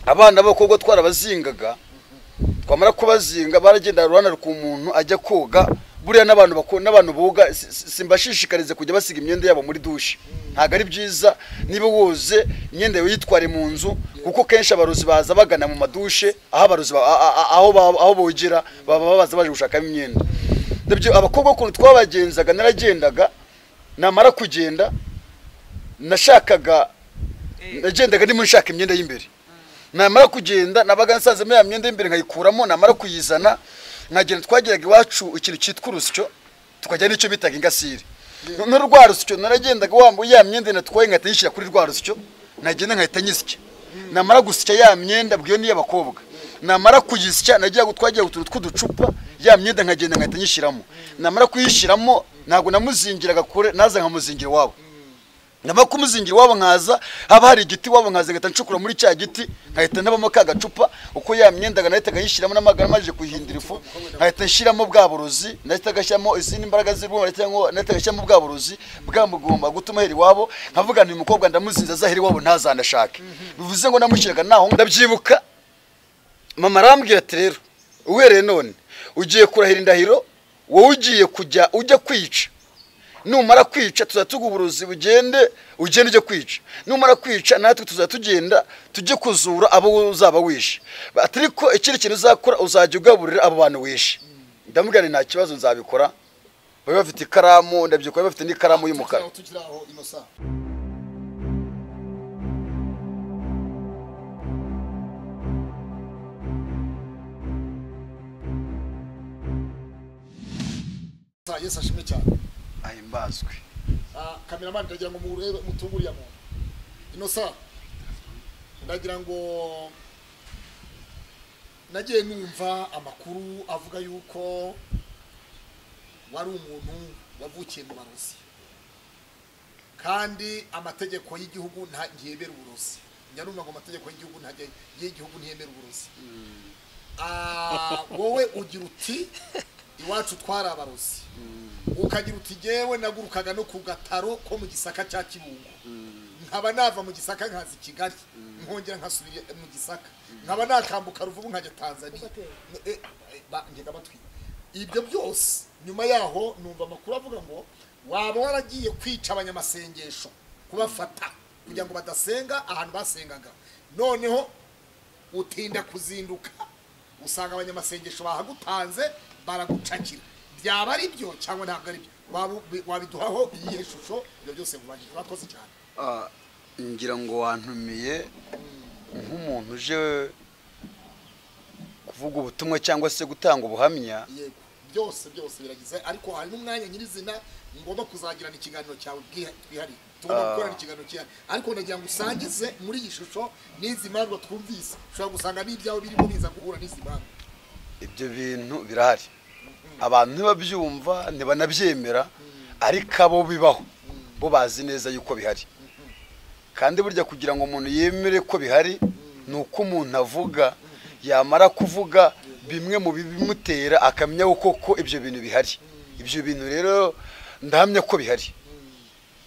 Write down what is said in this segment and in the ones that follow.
abana b'abakobwa twarabazingaga twamara kubazinga baragenda ruhande ku muntu ajya koga buriya n'abantu bako n'abantu boga si- si- simbashishikarize kujya basiga imyenda yabo muri dushe ntabwo ari byiza niba woze imyenda yawe yitware mu nzu kuko kenshi abarozi baza bagana mu madushe aho abarozi ba- a- a- a- aho ba- aho bogera baba baza baje gushakamo imyenda ndabyo abakobwa ukuntu twabagenzaga naragendaga namara kugenda nashakaga nagendaga ndimo nshaka imyenda y'imbere namara kugenda nabaga nsanzemo ya myenda y'imbere nkayikuramo namara kuyizana nkagenda twageraga iwacu ikintu cyitwa urusyo tukajya n'icyo bitaga ingasire noneho rwa rusyo naragendaga wambuye ya myenda natwaye nkahita nyishyira kuri rwa rusyo nagenda nkahita nyisya namara gusya ya myenda bwiyo ni iy'abakobwa namara kuyisya nagiye gutwagira utuntu tw'uducupa ya myenda nkagenda nkahita nyishyiramo namara kuyishyiramo ntabwo namuzingiraga kure naza nkamuzingira iwabo naba kumuzingira iwabo nkaza haba hari igiti iwabo nkaza ngahita ncukura muri cya giti nkahita nabamo ka gacupa uko ya myenda nahitaga nyishyiramo n'amagara maje kuyihindura ifu nkahita nshyiramo bwa burozi nahitaga gashyiramo izindi mbaraga z'ibumba nahitaga gashyiramo bwa burozi bwamugomba gutuma ahera iwabo nkavuga nti uyu mukobwa ndamuzinze azahera iwabo ntazanashake bivuze ngo namushyiraga naho ndabyibuka mama arambwira ati rero uhereye none ugiye kurahira indahiro wowe ugiye kujya ujya kwica numara kwica tuzajya tuguha uburozi bugende ugende ujye kwica numara kwica natwe tuzajya tugenda tujye kuzura abo uzaba wishe Ati ariko ikindi kintu uzakora uzajya ugaburira abo bantu wishe ndamubwira nti nta kibazo nzabikora bari bafite ikaramu ndabyibuka bari bafite n'ikaramu y'umukara tukiri aho inosa yesu ashimwe cyane ahimbazwe Ah, kameramani ndagira ngo murebe mutunguriye muntu inosa ndagira ngo nagiye numva amakuru avuga yuko wari umuntu wavukiye mu barozi kandi amategeko y'igihugu nta ntiyemera uburozi njya numva ngo amategeko y'igihugu ntajya y'igihugu ntiyemera uburozi Ah, wowe ugira uti iwacu twari abarozi ukagira uti jyewe nagurukaga no ku gataro ko mu gisaka cya kibungo nkaba nava mu gisaka nkaza i kigali nkongera nkasubira mu gisaka nkaba nakambuka ruvubu nkajya tanzania Eh, eh, ba- ngega batwi ibyo byose nyuma yaho numva amakuru avuga ngo waba waragiye kwica abanyamasengesho kubafata kugira ngo badasenga ahantu basengaga noneho utinda kuzinduka usanga abanyamasengesho bahagutanze baragucakira byaba ari byo cyangwa ntabwo ari byo Waba- wabiduhaho iyihe shusho ibyo byose mubajije urakoze cyane Ah, ngira ngo wantumiye nk'umuntu uje kuvuga ubutumwa cyangwa se gutanga ubuhamya yego byose byose biragize ariko hari n'umwanya nyirizina ngomba kuzagirana ikiganiro cyawe bwiha- bwihariye tugomba gukorana ikiganiro cyihariye ariko nagira ngo usangize muri iyi shusho n'izi mpanuro twumvise ushobora gusanga n'ibyawe birimo biza guhura n'izi mpanuro ibyo bintu birahari abantu ntibabyumva ntibanabyemera ariko abo bibaho bo bazi neza yuko bihari kandi burya kugira ngo umuntu yemere ko bihari ni uko umuntu avuga yamara kuvuga bimwe mu bibimutera akamenya koko ibyo bintu bihari ibyo bintu rero ndahamya ko bihari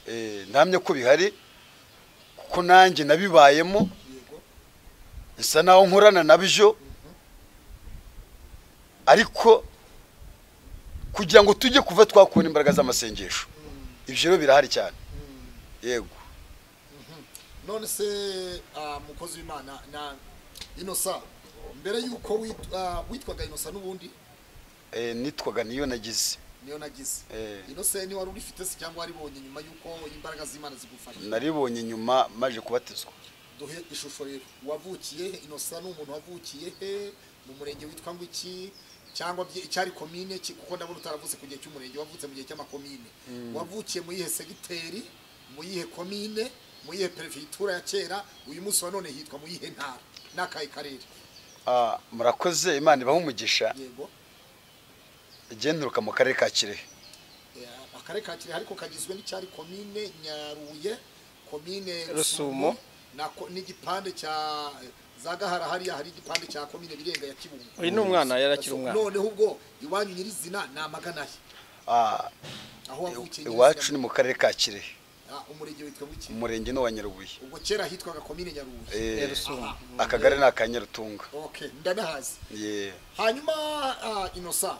Eh, ndahamya ko bihari kuko nanjye nabibayemo yego bisa naho nkorana nabyo ariko kugira ngo tujye kuva twakubona imbaraga z'amasengesho ibyo rero birahari cyane yego none se ah, mukozi w'imana na inosa mbere y'uko wit- ah, witwaga inosa n'ubundi Eh, nitwaga niyo nagize niyo nagize Eh. inose ni wari urifite se cyangwa waribonye nyuma y'uko imbaraga z'imana zigufasha naribonye nyuma maje kubatizwa duhe ishusho rero wavukiye he inosa ni umuntu wavukiye he mu murenge witwa ngo iki cyangwa bye- icyari komine ki- kuko ndabona utaravutse ku gihe cy'umurenge wavutse mu gihe cy'amakomine wavukiye mu yihe segiteri mu yihe komine mu yihe perefitura ya kera uyu munsi wa none hitwa mu yihe ntara n'akahe karere Ah, murakoze imana ibaha umugisha yego igenduruka mu karere ka kirehe Eh, akarere ka kirehe ariko kagizwe n'icyari komine nyaruye komine Rusumo. na ko- n'igipande cya za gahara hariya hari igipande cya komine birenga ya kibungo Uyu ni umwana, yari akiri umwana. noneho ubwo iwanyu nyirizina ni amaganahe Ah, aho wavukiye nyirizina. iwacu ni mu karere ka kirehe Ah, umurenge witwa buki umurenge ni uwa nyarubuye ubwo kera hitwaga komine nyarubuye Eh, Rusumo. akagari ni aka nyarutunga okay ndabihazi Ye. hanyuma ah, inosa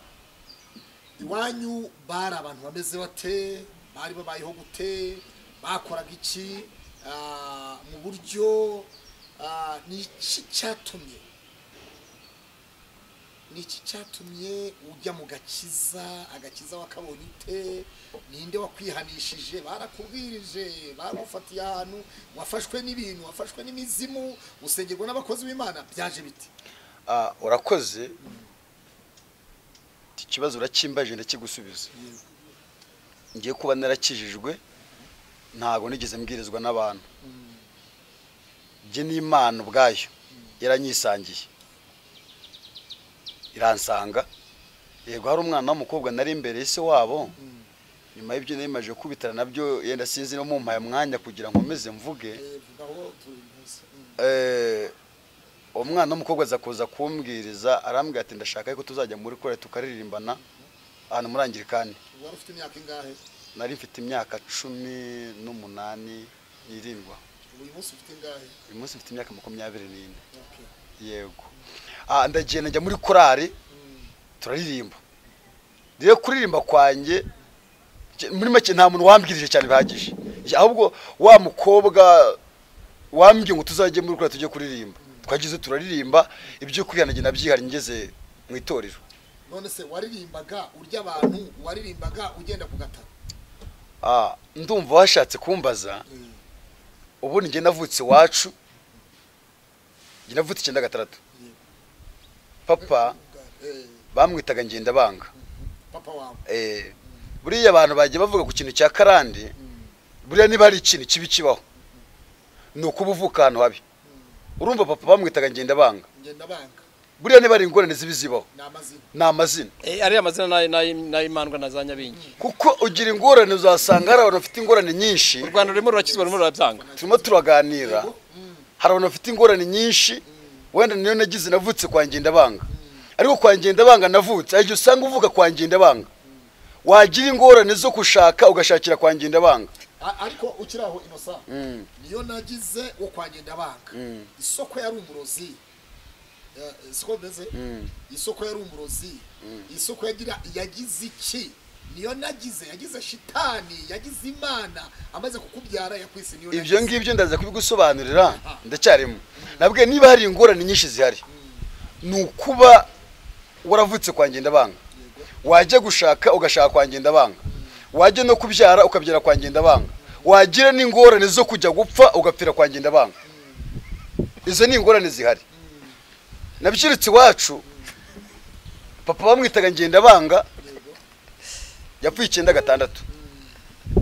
iwanyu bari abantu bameze bate bari babayeho gute bakoraga iki Ah, mu buryo ah, ni iki cyatumye ni iki cyatumye ujya mu gakiza agakiza wakabonye ute ninde wakwihanishije barakubwirije baragufatiye ahantu wafashwe n'ibintu wafashwe n'imizimu usengerwa n'abakozi b'imana byaje bite Ah, urakoze Iki kibazo uracyimbaje ndakigusubiza ngiye kuba narakijijwe ntabwo nigeze mbwirizwa n'abantu njye n'imana ubwayo yaranyisangiye iransanga yego hari umwana w'umukobwa nari imbere y'ise wabo nyuma y'ibyo nari maje kubitana nabyo yenda sinzi no mumpaye mwanya kugira ngo nkomeze mvuge Eh, vuga aho turi munsi. Mm. Eh, umwana w'umukobwa aza kuza kumbwiriza arambwira ati ndashaka yuko tuzajya muri kore tukaririmbana ahantu muri angirikani wari ufite imyaka ingahe nari mfite imyaka cumi n'umunani n'irindwi aho. uyu munsi ufite ingahe uyu munsi mfite imyaka makumyabiri n'ine Okay. yego Ah, ndagenda njya muri korari turaririmba rero kuririmba kwange nge- muri make nta muntu wambwirije cyane bihagije Nge- ahubwo wa mukobwa wambwiye ngo tuzajye muri kora tujye kuririmba twagize turaririmba ibyo kuryanage nabyihari ngeze mu itorero none se waririmbaga urya abantu waririmbaga ugenda ku gataro Ah, ndumva washatse kumbaza ubu njye navutse iwacu njye navutse icyenda gatandatu papa Eh, bamwitaga ngendabanga papa wawe eh, buriya abantu bagiye bavuga ku kintu cya karande buriya niba hari ikintu kibi kibaho ni ukuba uvuka ahantu habi urumva papa bamwitaga ngendabanga ngenda banga buriya niba hari ingorane zibi zibaho ni amazina ni amazina Eh, ariya mazina nayo n'ayimandwa na za nyabingi kuko ugira ingorane uzasanga hari abantu bafite ingorane nyinshi u rwanda rurimo rurakizwa rurimo rurabyanga turimo turaganira hari abantu bafite ingorane nyinshi wenda niyo nagize navutse kwa ngendabanga ariko kwa ngendabanga navutse hari igihe usanga uvuka kwa ngendabanga wagira ingorane zo gushaka ugashakira kwa ngendabanga A- ariko ukiri aho inosa Mm. niyo nagize wo kwa ngenda banga Mm. isoko yari umurozi Eh, siko bimeze Mm. isoko yari umurozi isoko yagira yagize iki niyo nagize yagize shitani yagize imana amaze kukubyara yakwise niyo ibyo nagize. ngibyo ndaza kubigusobanurira ndacyarimo nabwiye niba hari ingorane nyinshi zihari ni ukuba waravutse kwa ngendabanga wajya gushaka ugashaka kwa ngendabanga wajya no kubyara ukabyara kwa ngendabanga wagira n'ingorane zo kujya gupfa ugapfira kwa ngendabanga izo ni ingorane zihari nabyiritse iwacu papa bamwitaga ngendabanga yapfuye icyenda gatandatu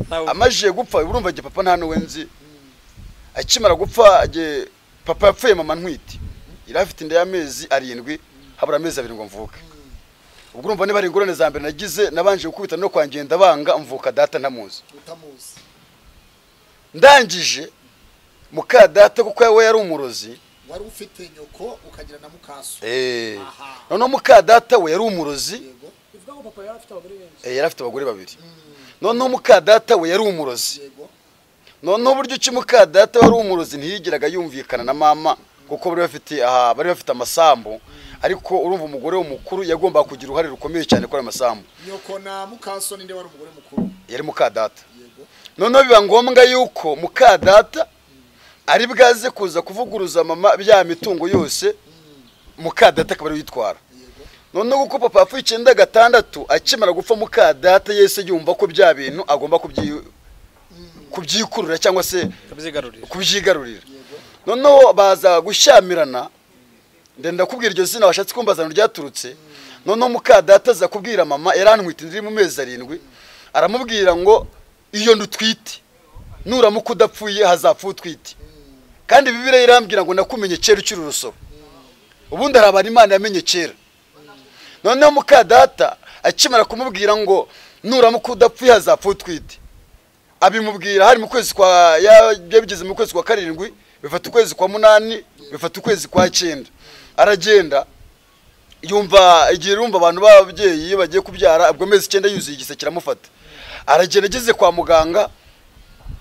Ntawe- amajije gupfa urumva njye papa nta n'uwe nzi akimara gupfa njye papa yapfuye mama ntwite yari afite inda y'amezi arindwi habura amezi abiri ngo mvuke ubwo urumva niba hari ingorane za mbere nagize nabanje gukubita no kwa ngendabanga mvuka data ntamuzi utamuzi ndangije muka data kuko we yari umurozi wari ufite nyoko ukagira na mukaso Aha. noneho muka data we yari umurozi yego bivuga ngo papa yari afite abagore benshi Eh, yari afite abagore babiri noneho muka data we yari umurozi yego noneho uburyo ki muka data wari umurozi ntiyigeraga yumvikana na mama kuko bari bafite aha bari bafite amasambu ariko urumva umugore w'umukuru yagombaga kugira uruhare rukomeye cyane kuri ayo masambu nyoko na mukaso ninde wari umugore mukuru yari muka data yego noneho biba ngombwa yuko muka data ari bwaze kuza kuvuguruza mama bya mitungo yose muka data akaba ariwe uyitwara yego noneho kuko papa yapfuye icyenda gatandatu akimara gupfa muka data yese yumva ko bya bintu agomba kubyi- kubyikurura cyangwa se akabyigarurira kubyigarurira noneho baza gushyamirana ndenda kubwira iryo zina washatse kumbaza ahantu ryaturutse noneho muka data aza kubwira mama yarantwite indi iri mu mezi arindwi aramubwira ngo iyo ndutwite nuramuka udapfuye hazapfa utwite kandi bibiriya irambwira ngo nakumenye kera ukiri urusoro ubundi hari abantu imana yamenye kera noneho muka data akimara kumubwira ngo nuramuka udapfuye hazapfa utwite abimubwira hari mu kwezi kwa ya- bigeze mu kwezi kwa karindwi bifata ukwezi kwa munani bifata ukwezi kwa cyenda aragenda yumva igihe yumva abantu b'ababyeyi iyo bagiye kubyara ubwo amezi icyenda yuzuye igise kiramufata aragenda ageze kwa muganga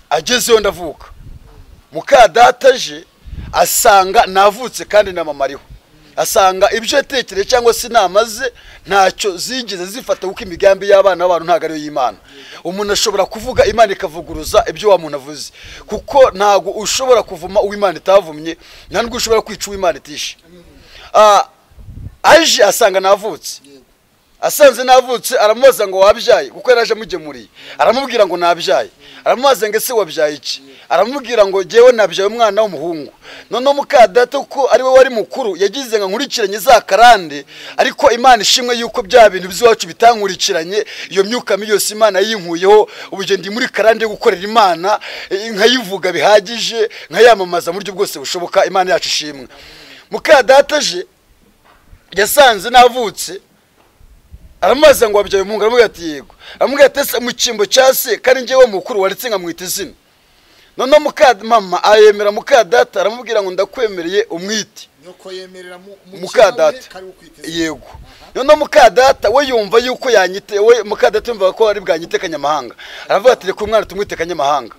agezeyo ndavuka muka data aje asanga navutse kandi na mama ariho asanga ibyo yatekereje cyangwa se inama ze ntacyo zigeze zifata kuko imigambi y'abana b'abantu ntabwo ariyo y'imana umuntu ashobora kuvuga imana ikavuguruza ibyo wa muntu avuze kuko ntabwo ushobora kuvuma uwo imana itavumye nta n'ubwo ushobora kwica uwo imana itishe Ah, aje asanga navutse asanze navutse aramubaza ngo wabyaye kuko yari aje amugemuriye aramubwira ngo nabyaye aramubaza ngo ese wabyaye iki aramubwira ngo jyewe nabyaye umwana w'umuhungu noneho mukadata kuko ari we wari mukuru yagize ngo nkurikiranye za karande ariko imana ishimwe yuko bya bintu by'iwacu bitankurikiranye iyo myuka mibi yose imana yinkuyeho ubugeni ndi muri karande yo gukorera imana eh, nkayivuga bihagije nkayamamaza mu buryo bwose bushoboka imana yacu ishimwe mukadata aje yasanze navutse aramubaza ngo wabyaye umuhungu aramubwira ati yego aramubwira ati ese mu cyimbo cya se kandi njyewe mukuru waritse nkamwita izina noneho muka mama ayemera muka data aramubwira ngo ndakwemereye umwite nyoko yemerera mu muka data yego noneho muka data we yumva yuko yanyite we muka data yumva ko ari bwanyite kanyamahanga aravuga ati reka umwana tumwite kanyamahanga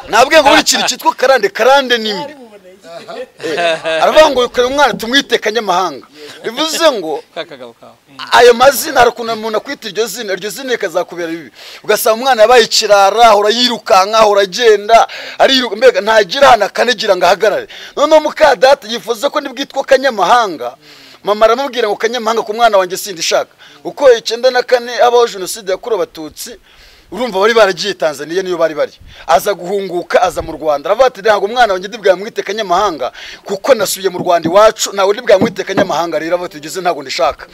nabwiye ngo buri kintu cyitwa karande karande ni mbi buboneye aravuga ngo reka umwana tumwite kanyamahanga bivuze ngo ka kagabo kawe ayo mazina hari ukuntu umuntu akwita iryo zina iryo zina rikazakubera bibi ugasanga umwana yabaye ikirara ahora yirukanka ahora agenda ariruka mbega ntagira ahantu akanagira ngo ahagarare noneho mukadata yifuza ko nibwitwa kanyamahanga mama aramubwira ngo kanyamahanga ku mwana wanjye sindishaka kuko icyenda na kane habaho jenoside yakorewe abatutsi urumva bari baragiye tanzaniya niyo bari bari aza guhunguka aza mu rwanda aravuga ati ntabwo umwana wanjye ntibwamwite kanyamahanga kuko nasubiye mu rwanda iwacu ntawe ntibwamwite kanyamahanga rero aravuga ati ugeze ntabwo ndishaka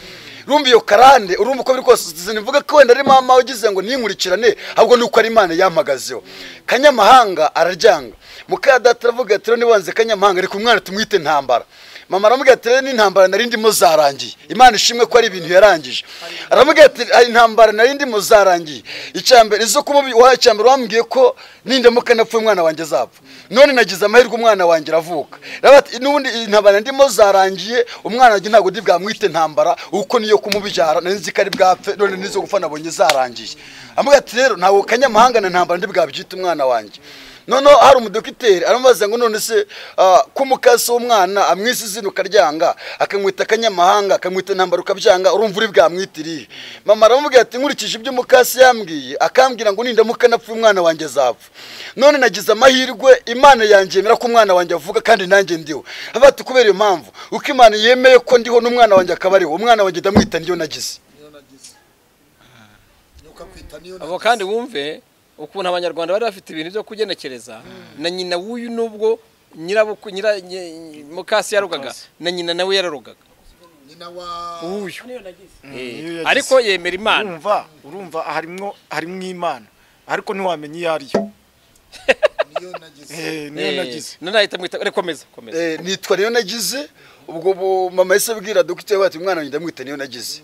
urumva iyo karande urumva uko biri kose sinivuga ko wenda ari mama ugize ngo ninkurikirane ahubwo ni uko ari imana yampagazeho kanyamahanga araryanga mukadata aravuga ati rero nibanze kanyamahanga reka umwana tumwite ntambara mama aramubwira ati rero n'intambara nari ndimo zarangiye imana ishimwe ko ari ibintu yarangije aramubwira ati "Hari intambara nari ndimo zarangiye icyambere izo kumubi wa icyambere wambwiye ko nindamuka napfuye umwana wanjye azapfa none nagize amahirwe umwana wanjye aravuka Aravuga ati, n'ubundi iyi ntambara ndimo zarangiye umwana wanjye ntabwo ndi bwamwite ntambara uko niyo kumubyara nari nzi ko ari bwapfe none nizo gupfa nabonye zarangiye aramubwira ati rero ntabwo kanyamahanga na ntambara ndi bwabyita umwana wanjye noneho hari umudokiteri aramubaza ngo none se ah, ko umukasi w'umwana amwisa izina ukaryanga akamwita akanyamahanga akamwita intambara ukabyanga urumva uri bwamwitiriye mama aramubwira ati nkurikije ibyo umukasi yambwiye akambwira ngo nindamuka napfuye umwana wanjye azapfa none nagize amahirwe imana yanjye yemera ko umwana wanjye avuga kandi nanjye ndiho avuga ati kubera iyo mpamvu uko imana yemeye ko ndiho n'umwana wanjye akaba ariho umwana wanjye ndamwita ndiyo nagize nyoko akwita niyo abo nagize. kandi wumve ukuntu abanyarwanda bari bafite ibintu byo kugenekereza na nyina w'uyu nubwo nyirabukwe nyira nye- nye- mukasi yarugaga na nyina nawe yararugaga nyina wa uyu niyo nagize Eh, niyo yagize. ariko yemera imana urumva urumva harimo harimo imana ariko ntiwamenya iyo ariyo niyo nagize Eh, niyo Eh, nagize nanahita mwita reka komeza komeza Eh, nitwa niyo nagize ubwo bu- mama yahise abwira dogiteri we ati umwana wanjye ndamwita niyo nagize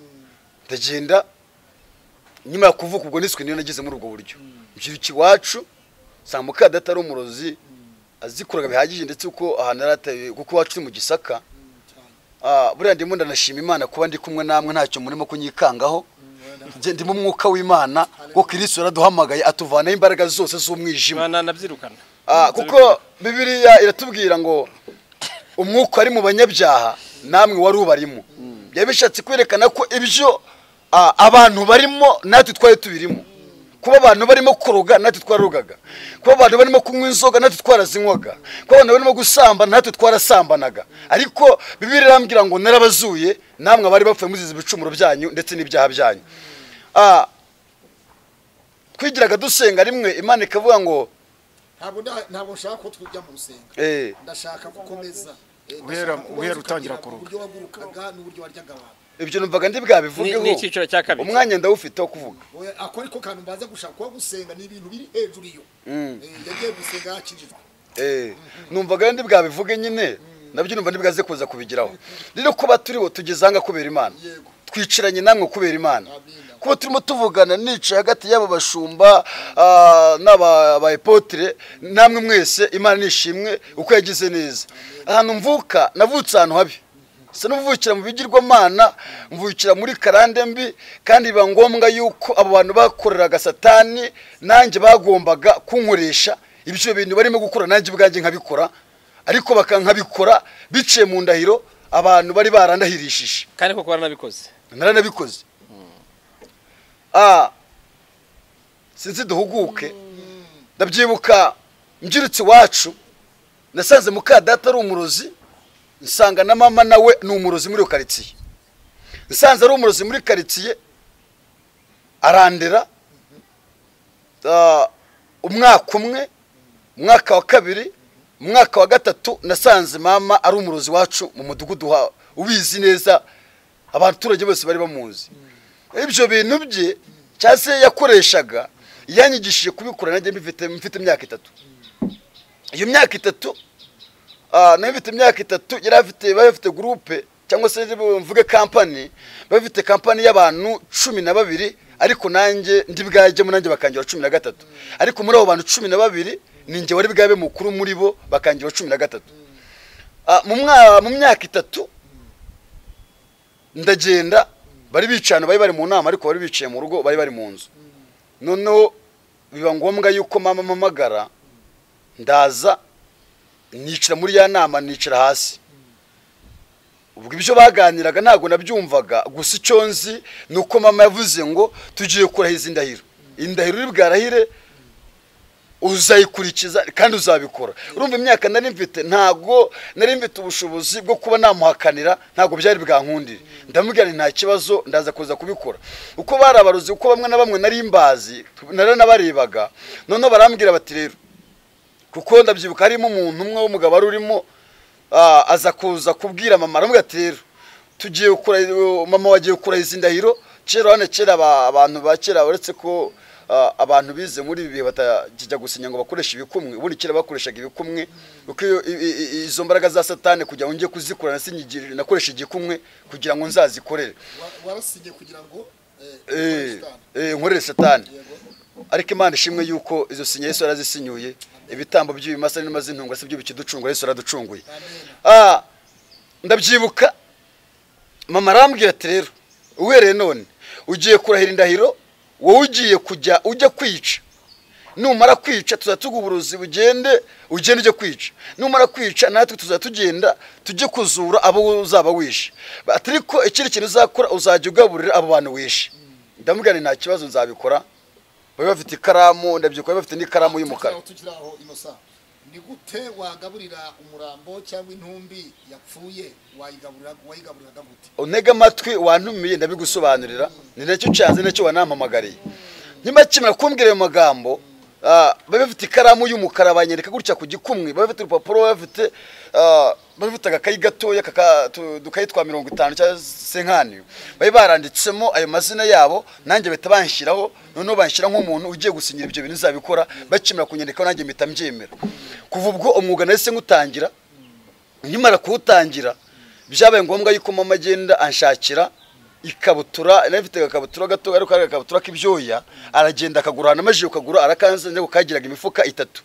ndagenda nyuma yo kuvuka ubwo niswe niyo nagize muri ubwo buryo mbyiruka iwacu nsanga mukadata ari umurozi azikuraga bihagije ndetse uko ahantu yari ateye kuko iwacu ni mu gisaka Ah, buriya ndimo ndanashima imana kuba ndi kumwe namwe ntacyo murimo kunyikangaho Njye ndimo umwuka w'imana kuko kirisitu yaraduhamagaye atuvanaho imbaraga zose z'umwijima imana nabyirukana Ah, kuko bibiliya iratubwira ngo umwuka ari mu banyabyaha namwe wari ubarimo byari bishatse kwerekana ko ibyo ah, abantu barimo natwe twari tubirimo kuba abantu barimo kuroga natwe twarogaga kuba abantu barimo kunywa inzoga natwe twarazinywaga kuba abantu barimo gusambana natwe twarasambanaga ariko bibiliya irambwira ngo narabazuye namwe abari bapfuye muzize ibicumuro byanyu ndetse n'ibyaha byanyu Ah, twigiraga dusenga rimwe imana ikavuga ngo ntabwo nda- ntabwo nshaka ko tujya mu rusenga eh, ndashaka gukomeza Eh, Guhera- ndashaka ko guhera wazi utangira ukarya kuruhuka. uburyo wagurukaga n'uburyo waryaga abantu ibyo numvaga ndi bwabivugeho Ni- ni icyiciro cya kabiri. umwanya ndawufite wo kuvuga Oya, ako ariko kantu mbaza gushaka kuba gusenga ni ibintu biri hejuru iyo Eh, yagiye gusenga yakijijwe Eh, numvaga ndi bwabivuge nyine nabyo numva ndibugaze kuza kubigiraho rero kuba turiho tugeze ahangaha kubera imana yego twicaranye namwe kubera imana Amina. kuba turimo tuvugana nicaye hagati y'aba bashumba ah, n'aba ba epotire namwe mwese imana nishimwe uko yagize neza ahantu mvuka navutse ahantu habi se n'ubuvukira mu bigirwamana mvukira muri karande mbi kandi biba ngombwa yuko abo bantu bakoreraga satani nanjye bagombaga kunkoresha ibyo bintu barimo gukora nanjye ubwanjye nkabikora ariko bakankabikora biciye mu ndahiro abantu bari barandahirishije kandi koko baranabikoze naranabikoze Ah, sinzi duhuguke ndabyibuka mbyirutse iwacu nasanze muka data ari umurozi nsanga na mama nawe ni umurozi muri iyo karitsiye nsanze ari umurozi muri karitsiye arandera Ah, umwaka umwe umwaka wa kabiri umwaka wa gatatu nasanze mama ari umurozi wacu mu mudugudu wa- ubizi neza abaturage bose bari bamuzi ibyo bintu bye cyangwa se yakoreshaga yanyigishije kubikora nanjye mbifite mfite imyaka itatu iyo myaka itatu ah, nayo mfite imyaka itatu yari afite bari bafite gurupe cyangwa se mvuge kampani bari bafite kampani y'abantu cumi na babiri ariko nanjye ndi bwajyemo nanjye bakangira cumi na gatatu ariko muri abo bantu cumi na babiri ni njye wari bwabe mukuru muri bo bakangira cumi na gatatu Ah, mu mwa- mu myaka itatu ndagenda bari bicana bari bari mu nama ariko bari biciye mu rugo bari bari mu nzu noneho biba ngombwa yuko mama mpamagara ndaza nicara muri ya nama nicara hasi ubwo ibyo baganiraga ntabwo nabyumvaga gusa icyo nzi ni uko mama yavuze ngo tugiye kurahiza indahiro indahiro uri bwarahire uzayikurikiza kandi uzabikora urumva imyaka nari mfite ntabwo nari mfite ubushobozi bwo kuba namuhakanira ntabwo byari bwankundire ndamubwira nti nta kibazo ndaza kuza kubikora uko bari abarozi uko bamwe na bamwe nari mbazi naranabarebaga noneho barambwira bati rero kuko ndabyibuka harimo umuntu umwe w'umugabo wari urimo ah, aza kuza kubwira mama aramubwira ati rero tugiye gukora mama wagiye kurahiza indahiro kera hano kera aba- abantu ba kera uretse ko ah, abantu bize muri ibi bihe batakijya gusinya ngo bakoreshe ibikumwe ubundi kera bakoreshaga ibikumwe kuko iyo- i- i- i- izo mbaraga za satani kugira ngo njye kuzikora nasinyigirire nakoresha igikumwe kugira ngo nzazikorere Wa- warasinye kugira ngo eh, Eh, Pakistan. eh, nkorere satani Yego. ariko imana ishimwe yuko izo sinya yesu yarazisinyiye ibitambo by'ibimasa n'inuma z'intunga si byo bikiducungura yesu yaraducunguye Amen. Ah, ndabyibuka mama arambwira ati rero uhereye none ugiye kurahira indahiro wowe ugiye kujya ujya kwica numara kwica tuzajya tuguha uburozi bugende ugende ujye kwica numara kwica natwe tuzajya tugenda tujye kuzura abo uzaba wishe Ati ariko ikindi kintu uzakora uzajya ugaburira abo bantu wishe ndamubwira nti nta kibazo nzabikora bari bafite ikaramu ndabyibuka bari bafite n'ikaramu y'umukara Tukiri aho, tukiri aho inosa ni gute wagaburira umurambo cyangwa intumbi yapfuye wayigaburira wayigaburiraga gute untega amatwi wantumiye ndabigusobanurira ni nacyo cyanze nacyo wanampamagariye nyuma kimwe kumbwira ayo magambo ah, bari bafite ikaramu y'umukara banyereka gutya ku gikumwe bari bafite urupapuro bari bafite ah, bari bafite agakayi gatoya kaka- tu- udukayi twa mirongo itanu cyangwa se nkani bari baranditsemo ayo mazina yabo nanjye bahita banshyiraho noneho banshyira nk'umuntu ugiye gusinyira ibyo bintu uzabikora bakimara kunyandikaho nanjye mpita mbyemera kuva ubwo umwuga nahise nywutangira nkimara kuwutangira byabaye ngombwa yuko mama agenda anshakira ikabutura nari mfite agakabutura gato ariko ari agakabutura k'ibyoya aragenda akagura ahantu amajije kukagura arakanze ngo kagiraga imifuka itatu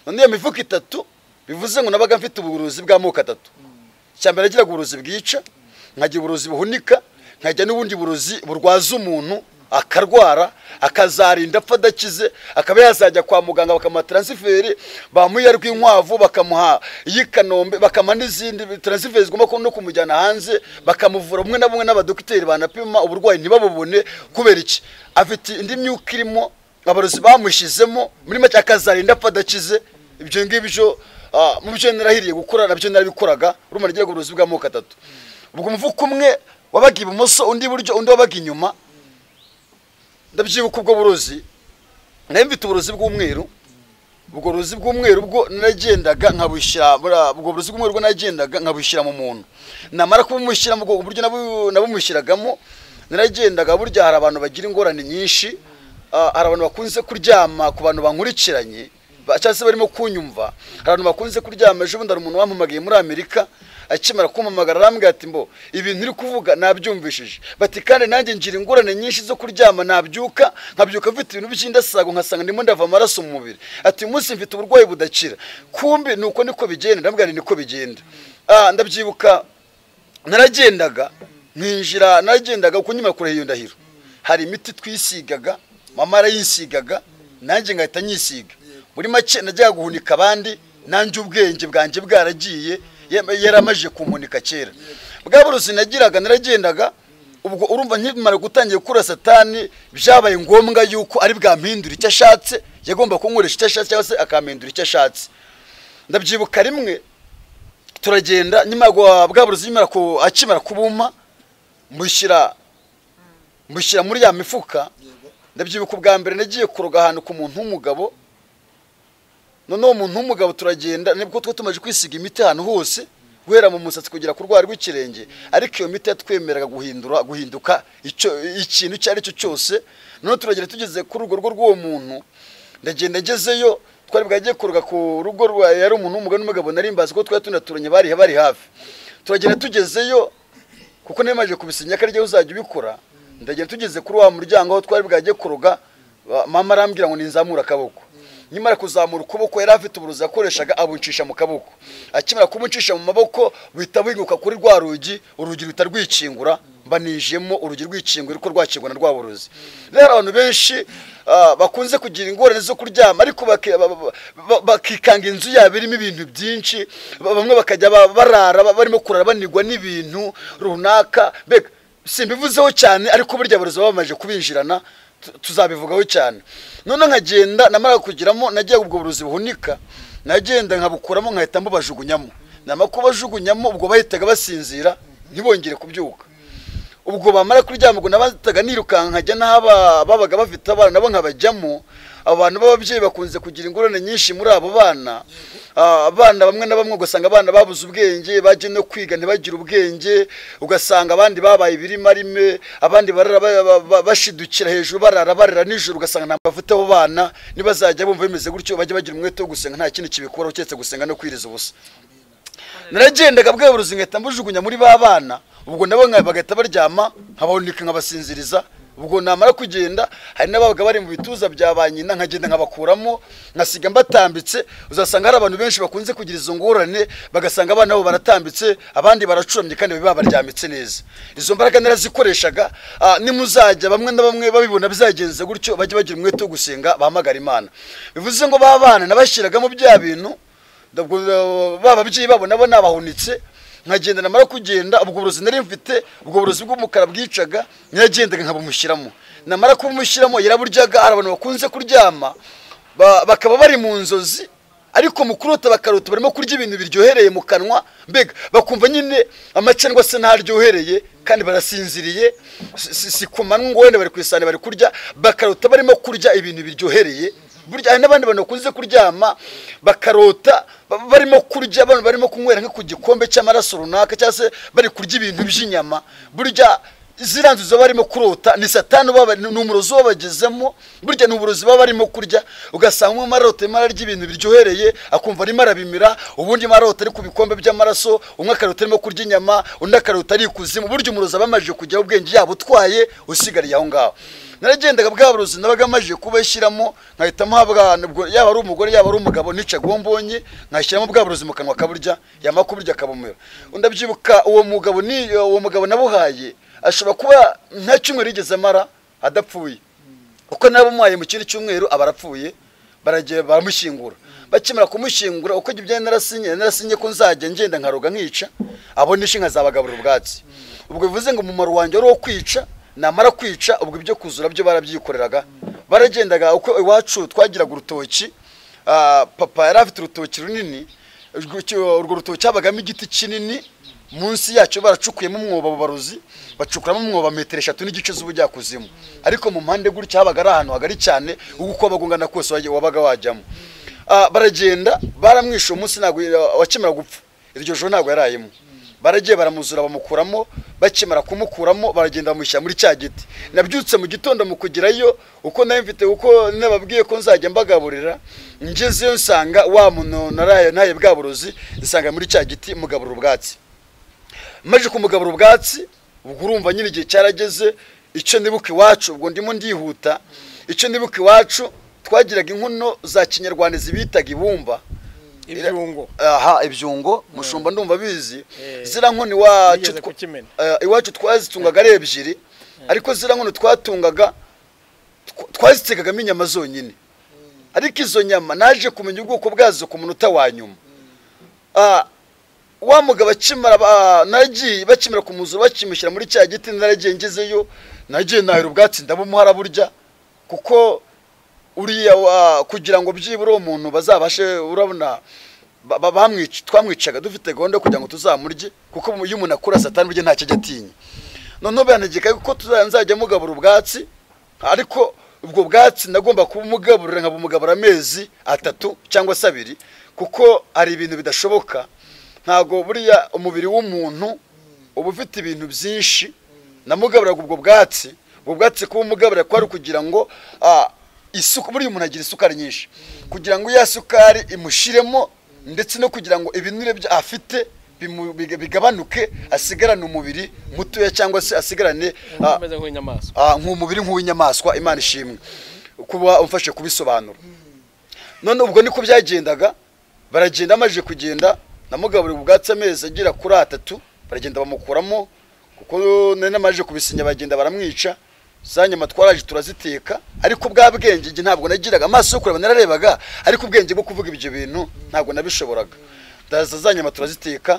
none iyo mifuka itatu bivuze ngo nabaga mfite uburozi bw'amoko atatu icya mbere nagiraga uburozi bwica nkagira uburozi buhunika nkajya n'ubundi burozi burwaza umuntu akarwara akazarinda apfa adakize akaba yazajya kwa muganga bakamuha taransiferi bamuha rw'inkwavu bakamuha iy'ikanombe bakamuha n'izindi taransiferi zigomba ku- no kumujyana hanze bakamuvura bumwe na bumwe n'abadogiteri banapima uburwayi ntibabubone kubera iki afite indi myuka irimo abarozi bamushyizemo muri make akazarinda apfa adakize ibyo ngibyo Ah, mu byo narahiriye gukora nabyo narabikoraga urumva nagiraga uburozi bw'amoko atatu ubwo umuvuko umwe wabaga ibumoso undi iburyo undi wabaga inyuma ndabyibuka ubwo burozi nari mfite uburozi bw'umweru ubwo burozi bw'umweru bwo naragendaga nkabushyira bura- ubwo burozi bw'umweru bwo naragendaga nkabushyira mu muntu namara kubumushyira mu bwoko uburyo nabu- nabumushyiragamo naragendaga burya hari abantu bagira ingorane nyinshi ah, hari abantu bakunze kuryama ku bantu bankurikiranye ba- cyangwa se barimo kunyumva hari abantu bakunze kuryama ejo bundi hari umuntu wampamagaye muri amerika akimara kumpamagara arambwira ati mbo ibintu uri kuvuga nabyumvishije bati kandi nanjye ngira ingorane nyinshi zo kuryama nabyuka nkabyuka mfite ibintu by'indasago nkasanga ndimo ndava amaraso mu mubiri ati uyu munsi mfite uburwayi budakira kumbi ni uko niko bigenda ndambwira nti niko bigenda Ah, ndabyibuka naragendaga nkinjira naragendaga kuko nyuma yo kurahira iyo ndahiro hari imiti twisigaga mama arayisigaga nanjye ngahita nyisiga muri make najyaga guhunika abandi nanjye ubwenge bwanjye bwaragiye ye- yari amajije kumunika kera bwa burusi nagiraga naragendaga ubwo urumva nkimara gutangira gukura satani byabaye ngombwa yuko ari bwampindura icyo ashatse yagomba kunkoresha icyo ashatse cyangwa se akampindura icyo ashatse ndabyibuka rimwe turagenda nyuma ya bwa burozi nyuma ku akimara kubuma mbushyira mbushyira muri ya mifuka ndabyibuka ubwa mbere nagiye kuroga ahantu ku muntu w'umugabo noneho umuntu w'umugabo turagenda nibwo two tumaze kwisiga imiti ahantu hose guhera mu musatsi kugera ku rwara rw'ikirenge ariko iyo miti yatwemeraga guhindura guhinduka icyo ikintu icyo ari cyo cyose noneho turagenda tugeze ku rugo rwo rw'uwo muntu ndagenda ngezeyo twari bwagiye kuroga ku rugo rwa yari umuntu w'umugabo n'umugabo nari mbazi ko twari tunaturanye bari bari hafi turagenda tugezeyo kuko nemaje kubisinya ko arijya uzajya ubikora ndagenda tugeze kuri wa muryango aho twari bwajye kuroga ba- mama arambwira ngo ninzamura akaboko nyimara kuzamura ukuboko yari afite uburozi yakoreshaga abuncisha mu kaboko akimara kubuncisha mu maboko buhita buhinguka kuri rwa rugi urugi ruhita rwikingura mbanijemo urugi rwikingura ariko rwakingwa na rwa burozi rero abantu benshi ah, bakunze kugira ingorane zo kuryama ariko baki- ba- ba- ba- bakikanga inzu yabo irimo ibintu byinshi ba- bamwe bakajya ba- barara ba- barimo kurara banigwa n'ibintu runaka mbega simbivuzeho cyane ariko burya burezi baba bamaze kubinjirana tu- tuzabivugaho cyane none nkagenda namara kugiramo nagiye ubwo burozi buhunika nagenda nkabukuramo nkahita mbubajugunyamo namara kubajugunyamo ubwo bahitaga basinzira ntibongere kubyuka ubwo bamara kuryama ubwo nabataga nirukanka nkajya n'aho aba- babaga bafite abana nabo nkabajyamo abo bantu b'ababyeyi bakunze kugira ingorane nyinshi muri abo bana Ah, abana bamwe na bamwe ugasanga abana babuze ubwenge bajya no kwiga ntibagire ubwenge ugasanga abandi babaye ibirimarime abandi barara ba- ba- ba- bashidukira hejuru barara barara nijoro ugasanga nta mavuta abo bana nibazajya bumva bimeze gutyo bajye bagira umwete wo gusenga nta kindi kibikuraho keretse gusenga no kwiriza ubusa naragendaga bweburuzi ngahita mbujugunya muri ba bana ubwo nabo nka- bagahita baryama nkaboneka nkabasinziriza ubwo namara kugenda hari n'ababaga bari mu bituza bya ba nyina nkagenda nkabakuramo nkasiga mbatambitse uzasanga hari abantu benshi bakunze kugira izo ngorane bagasanga abana babo baratambitse abandi baracuramye kandi baba baryamitse neza izo mbaraga narazikoreshaga ah, nimuzajya bamwe na bamwe babibona bizagenze gutyo bajye bagira umwete wo gusenga bahamagara imana bivuze ngo ba bana nabashyiragamo bya bintu Ndabwo, uh, ba babyeyi babo nabo nabahunitse nkagenda namara kugenda ubwo burozi nari mfite ubwo burozi bw'umukara bwicaga naragendaga nkabumushyiramo namara kubumushyiramo yaraburyaga hari abantu bakunze kuryama ba- bakaba bari mu nzozi ariko mu kurota bakarota barimo kurya ibintu biryohereye mu kanwa mbega bakumva nyine amacandwa se ntaryohereye kandi barasinziriye si- si si ku manywa ngo wenda bari ku isahani bari kurya bakarota barimo kurya ibintu biryohereye burya hari n'abandi bantu bakunze kuryama bakarota ba- barimo kurya abantu barimo kunywera nko ku gikombe cy'amaraso runaka cyangwa se bari kurya ibintu by'inyama burya ziriya nzuzi baba barimo kurota ni satani uba- ni umurozi uba bagezemo burya ni uburozi baba barimo kurya ugasanga umwe marota arimo ararya ibintu biryohereye akumva arimo arabimira ubundi marota ari ku bikombe by'amaraso umwe akarota arimo kurya inyama undi akarota ari ikuzimu burya umurozi aba amajije kujyaho ubwenge yaba utwaye usigariye aho ngaho naragendaga bwa burozi nabaga amajije kubashyiramo nkahita muhabwa nubwo yaba ari umugore yaba ari umugabo nicaga uwo mbonye nkashyiramo bwa burozi mu kanwa akaburya yamara kuburya akabumira ndabyibuka uwo mugabo ni uwo mugabo nabuhaye ashobora kuba nta cyumweru yigeze amara adapfuye uko nabumuhaye mu kindi cyumweru aba arapfuye baragiye baramushyingura bakimara kumushyingura uko ibyo narasinye narasinye ko nzajya ngenda nkaroga nkica abo nishe nkazabagaburira ubwatsi ubwo bivuze ngo umumaro wanjye wari uwo kwica namara kwica ubwo ibyo kuzura byo barabyikoreraga baragendaga uko iwacu twagiraga urutoki ah, papa yari afite urutoki runini urwo cyo- urwo rutoki habagamo igiti kinini munsi yacyo baracukuyemo umwobo abo barozi bacukuramo umwobo metero eshatu n'igice z'ubujyakuzimu ariko mu mpande gutya habaga ari ahantu hagari cyane uko bagungana kose wajya- wabaga wajyamo Ah, baragenda baramwishe uwo munsi ntabwo wakimara gupfa iryo joro ntabwo yarayemo baragiye baramuzura bamukuramo bakimara kumukuramo baragenda bamushyira muri cya giti nabyutse mu gitondo mu kugerayo uko nari mfite uko nababwiye ko nzajya mbagaburira ngezeyo nsanga wa muntu naraye ntaye bwa burozi nsanga muri cya giti mugaburira ubwatsi maze kumugaburira ubwatsi ubwo urumva nyine igihe cyarageze icyo ndibuka iwacu ubwo ndimo ndihuta icyo ndibuka iwacu twagiraga inkono za kinyarwanda zibitaga ibumba ibyungo aha ibyungo mushumba ndumva abizi Eh. zira nkoni iwacu Yigeze twa- kukimena. eh, iwacu twazitungaga ari ebyiri ariko zira nkono twatungaga tw- twazitekagamo inyama zonyine ariko izo nyama naje kumenya ubwoko bwazo ku munota wa nyuma Ah, wa mugabo akimara ba- naragiye bakimara ku muzu bakimushyira muri cya giti naragiye ngezeyo nagiye nahera ubwatsi ndabumuhara burya kuko uriya wa- kugira ngo byibura uwo muntu bazabashe urabona ba- ba- bamwica- twamwicaga dufite gahunda yo kugira ngo tuzamurye kuko iyo umuntu akura satani burya ntacyo ajya atinya noneho biranegeka ko tuza- nzajya mugabura ubwatsi ariko ubwo bwatsi nagomba kubumugaburira nkabumugaburira amezi atatu cyangwa se abiri kuko hari ibintu bidashoboka ntabwo buriya umubiri w'umuntu uba ufite ibintu byinshi namugaburaga ubwo bwatsi ubwo bwatsi kubumugaburira kwari ukugira ngo ah, isuku buriya umuntu agira isukari nyinshi kugira ngo ya sukari imushiremo ndetse no kugira ngo ibinure bya- afite bimu- biga- bigabanuke asigarane umubiri mutoya cyangwa se asigarane ah, ameze nk'inyamaswa Ah, nk'umubiri nk'uw'inyamaswa imana ishimwe kuba umfashe kubisobanura none ubwo niko byagendaga baragenda amajije kugenda namugaburira ubwatsi amezi agera kuri atatu baragenda bamukuramo kuko nari namajije kubisinya bagenda baramwica za nyama twaraje turaziteka ariko bwa bwenge njye ntabwo nagiraga amaso yo kureba nararebaga ariko ubwenge bwo kuvuga ibyo bintu ntabwo nabishoboraga ndaza za nyama turaziteka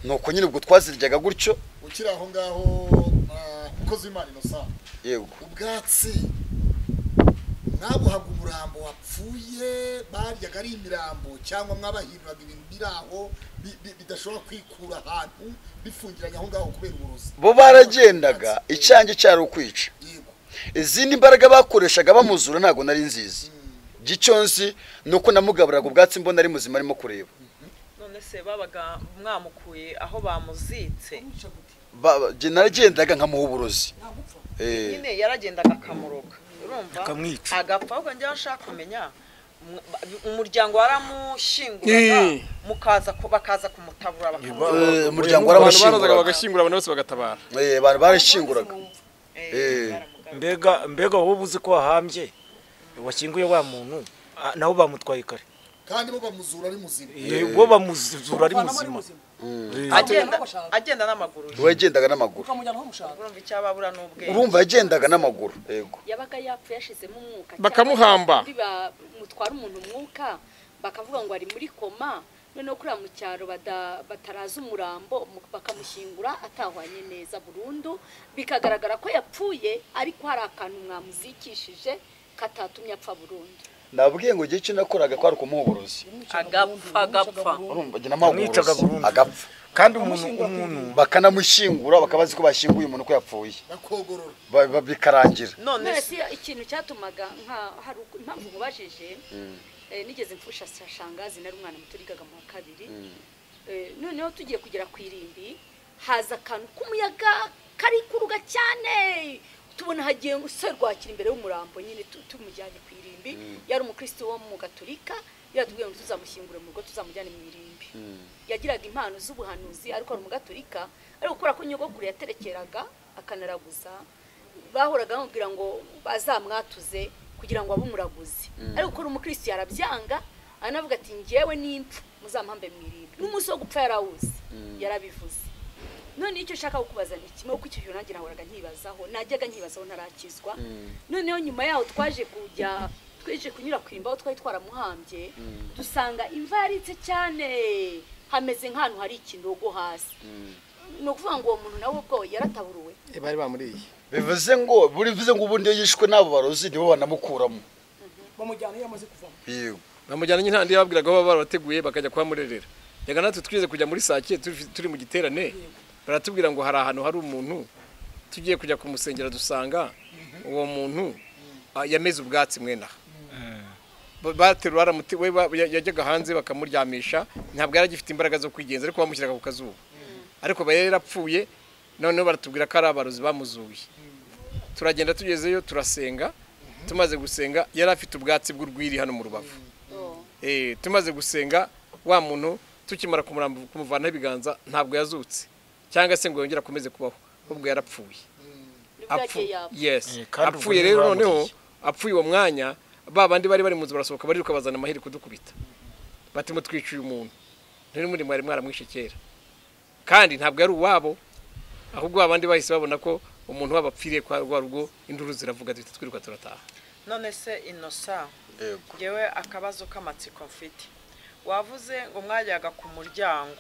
nuko nyine ubwo twaziryaga gutyo ukiri aho ngaho ah, umukozi w'imana innocent yego ubwatsi mwabuhaga umurambo wapfuye baryaga ari imirambo cyangwa mwabahinduraga ibintu biri aho bi- bi- bidashobora kwikura ahantu bifungiranye aho ngaho kubera uburozi bo baragendaga icyange cyari ukwica yego izindi mbaraga bakoreshaga bamuzura ntabwo nari nzizi gicyo nzi ni uko namugaburaga ubwatsi mbona ari muzima arimo kureba none se babaga mwamukuye aho bamuzitse Ba- ba- jye naragendaga nkamuha uburozi Eh, nyine yaragendaga akamuroga urumva Akamwica. agapfa ahubwo njyewe nshaka kumenya mu- ba- umuryango waramushinguraga Eh. mukaza ku- bakaza kumutabura bakamuzika eh, umuryango abantu barazaga waramushinguraga bagashyingura abantu bose bagatabara Eh, abantu barashinguraga Eh. mbega mbega wowe uzi ko wahambye washyinguye wa muntu ah, nabo bamutwaye kare kandi bo bamuzura ari muzima Eh, wo bamuzura ari muzima Eh, agenda agenda n'amaguru ye. wagendaga n'amaguru ukamujyana aho mushaka urumva icyababura n'ubwenge urumva yagendaga n'amaguru yego yabaga yapfuye yashizemo umwuka Bakamuhamba. cyangwa se ba- mutwara umuntu umwuka bakavuga ngo ari muri koma noneho kuriya mu cyaro bada- bataraza umurambo mu- bakamushyingura atahwanye neza burundu bikagaragara ko yapfuye ariko hari akantu mwamuzikishije katatumye apfa burundu nabwiye ngo igihe cyo nakoraga kwari ukumuha uburozi agapfa agapfa urumva jye namuha Bamwicaga uburozi burundu. agapfa kandi umuntu umuntu bakanamushyingura bakaba bazi ko bashyinguye umuntu ko yapfuye bakogorora Ba- ba- bikarangira none none se si ikintu cyatumaga nka hari uku- impamvu mubajije eh, nigeze mfusha shangazi nari umwana muto wigaga mu wa kabiri Eh, noneho tugiye kugera ku irimbi haza akantu k'umuyaga kari kuruga cyane tubona hagiye umusore rwakira imbere y'umurambo nyine tu- tumujyanye ku irimbi yari umukristo wo mu gatolika yatubwiye ngo tuzamushyingure mu rugo tuzamujyane mu irimbi yagiraga impano z'ubuhanuzi ariko ari umugatolika ariko kubera ko nyogokuru yaterekeraga akanaraguza bahoraga bamubwira ngo bazamwatuze kugira ngo abe umuraguzi ariko ukora umukristo yarabyanga anavuga ati ngewe n'impfu muzampambe mu irimbi n'umunsi wo gupfa yarawuzi yarabivuze none icyo nshaka kukubaza ni kimwe kuko icyo gihe nanjye nahoraga nkibazaho najyaga nkibazaho ntarakizwa noneho nyuma yaho twaje kujya twaje kunyura ku irimbi aho twari twaramuhambye dusanga imva yaritse cyane hameze nk'ahantu hari ikinogo hasi ni ukuvuga ngo uwo muntu nawe ubwo yarataburuwe bari bamuriye bivuze ngo bivuze ngo ubundi iyo yishwe n'abo barozi nibo banamukuramo bamujyana iyo amaze kuvamo yego bamujyana nyine ahandi babwiraga aho baba barateguye bakajya kuhamurerera reka natwe twize kujya muri sake turi turi mu giterane baratubwira ngo hari ahantu hari umuntu tugiye kujya kumusengera dusanga uwo muntu ah, yameze ubwatsi mwene aha Ba- baterura aramuti- we ba- ya- yajyaga hanze bakamuryamisha ntabwo yari agifite imbaraga zo kwigenza ariko bamushyiraga ku kazuba ariko aba yari yarapfuye noneho baratubwira ko ari abarozi bamuzuye turagenda tugezeyo turasenga tumaze gusenga yari afite ubwatsi bw'urwiri hano mu rubavu Eh, tumaze gusenga wa muntu tukimara kumuramba kumuvanaho ibiganza ntabwo yazutse cyangwa se ngo yongere akomeze kubaho ahubwo yarapfuye nibwo Apfu- yagiye yapfa yes Eh, kandi ubwo apfuye niwe rero bamuriye. noneho apfuye uwo mwanya ba bandi bari bari mu nzu barasohoka bariruka bazana amaheri kudukubita batimo twishyuye umuntu ntari muri mwari mwaramwishe kera kandi ntabwo ari uwabo ahubwo abandi bahise babona ko umuntu wabo apfiriye kwa rwa rugo induru ziravuga duhita twiruka turataha none se inosa yego ngewe akabazo k'amatsiko mfite wavuze ngo mwajyaga ku muryango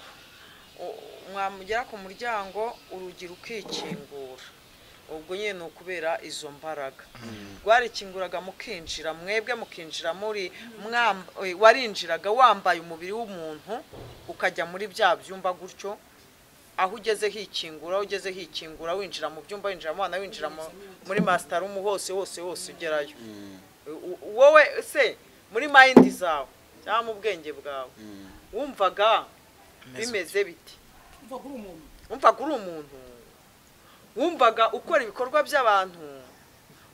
U- mwamugera ku muryango urugi rukikingura ubwo nyine ni ukubera izo mbaraga rwarikinguraga mukinjira mwebwe mukinjira muri mwam- eh, warinjiraga wambaye umubiri w'umuntu ukajya muri bya byumba gutyo aho ugeze hikingura aho ugeze hikingura winjira mu byumba winjira mu bana winjira mu- muri masitarumu hose hose hose ugerayo U- u- wowe se muri mayindi zawe cyangwa mu bwenge bwawe wumvaga bimeze biti Umva kuri umuntu wumvaga uri umuntu wumvaga ukora ibikorwa by'abantu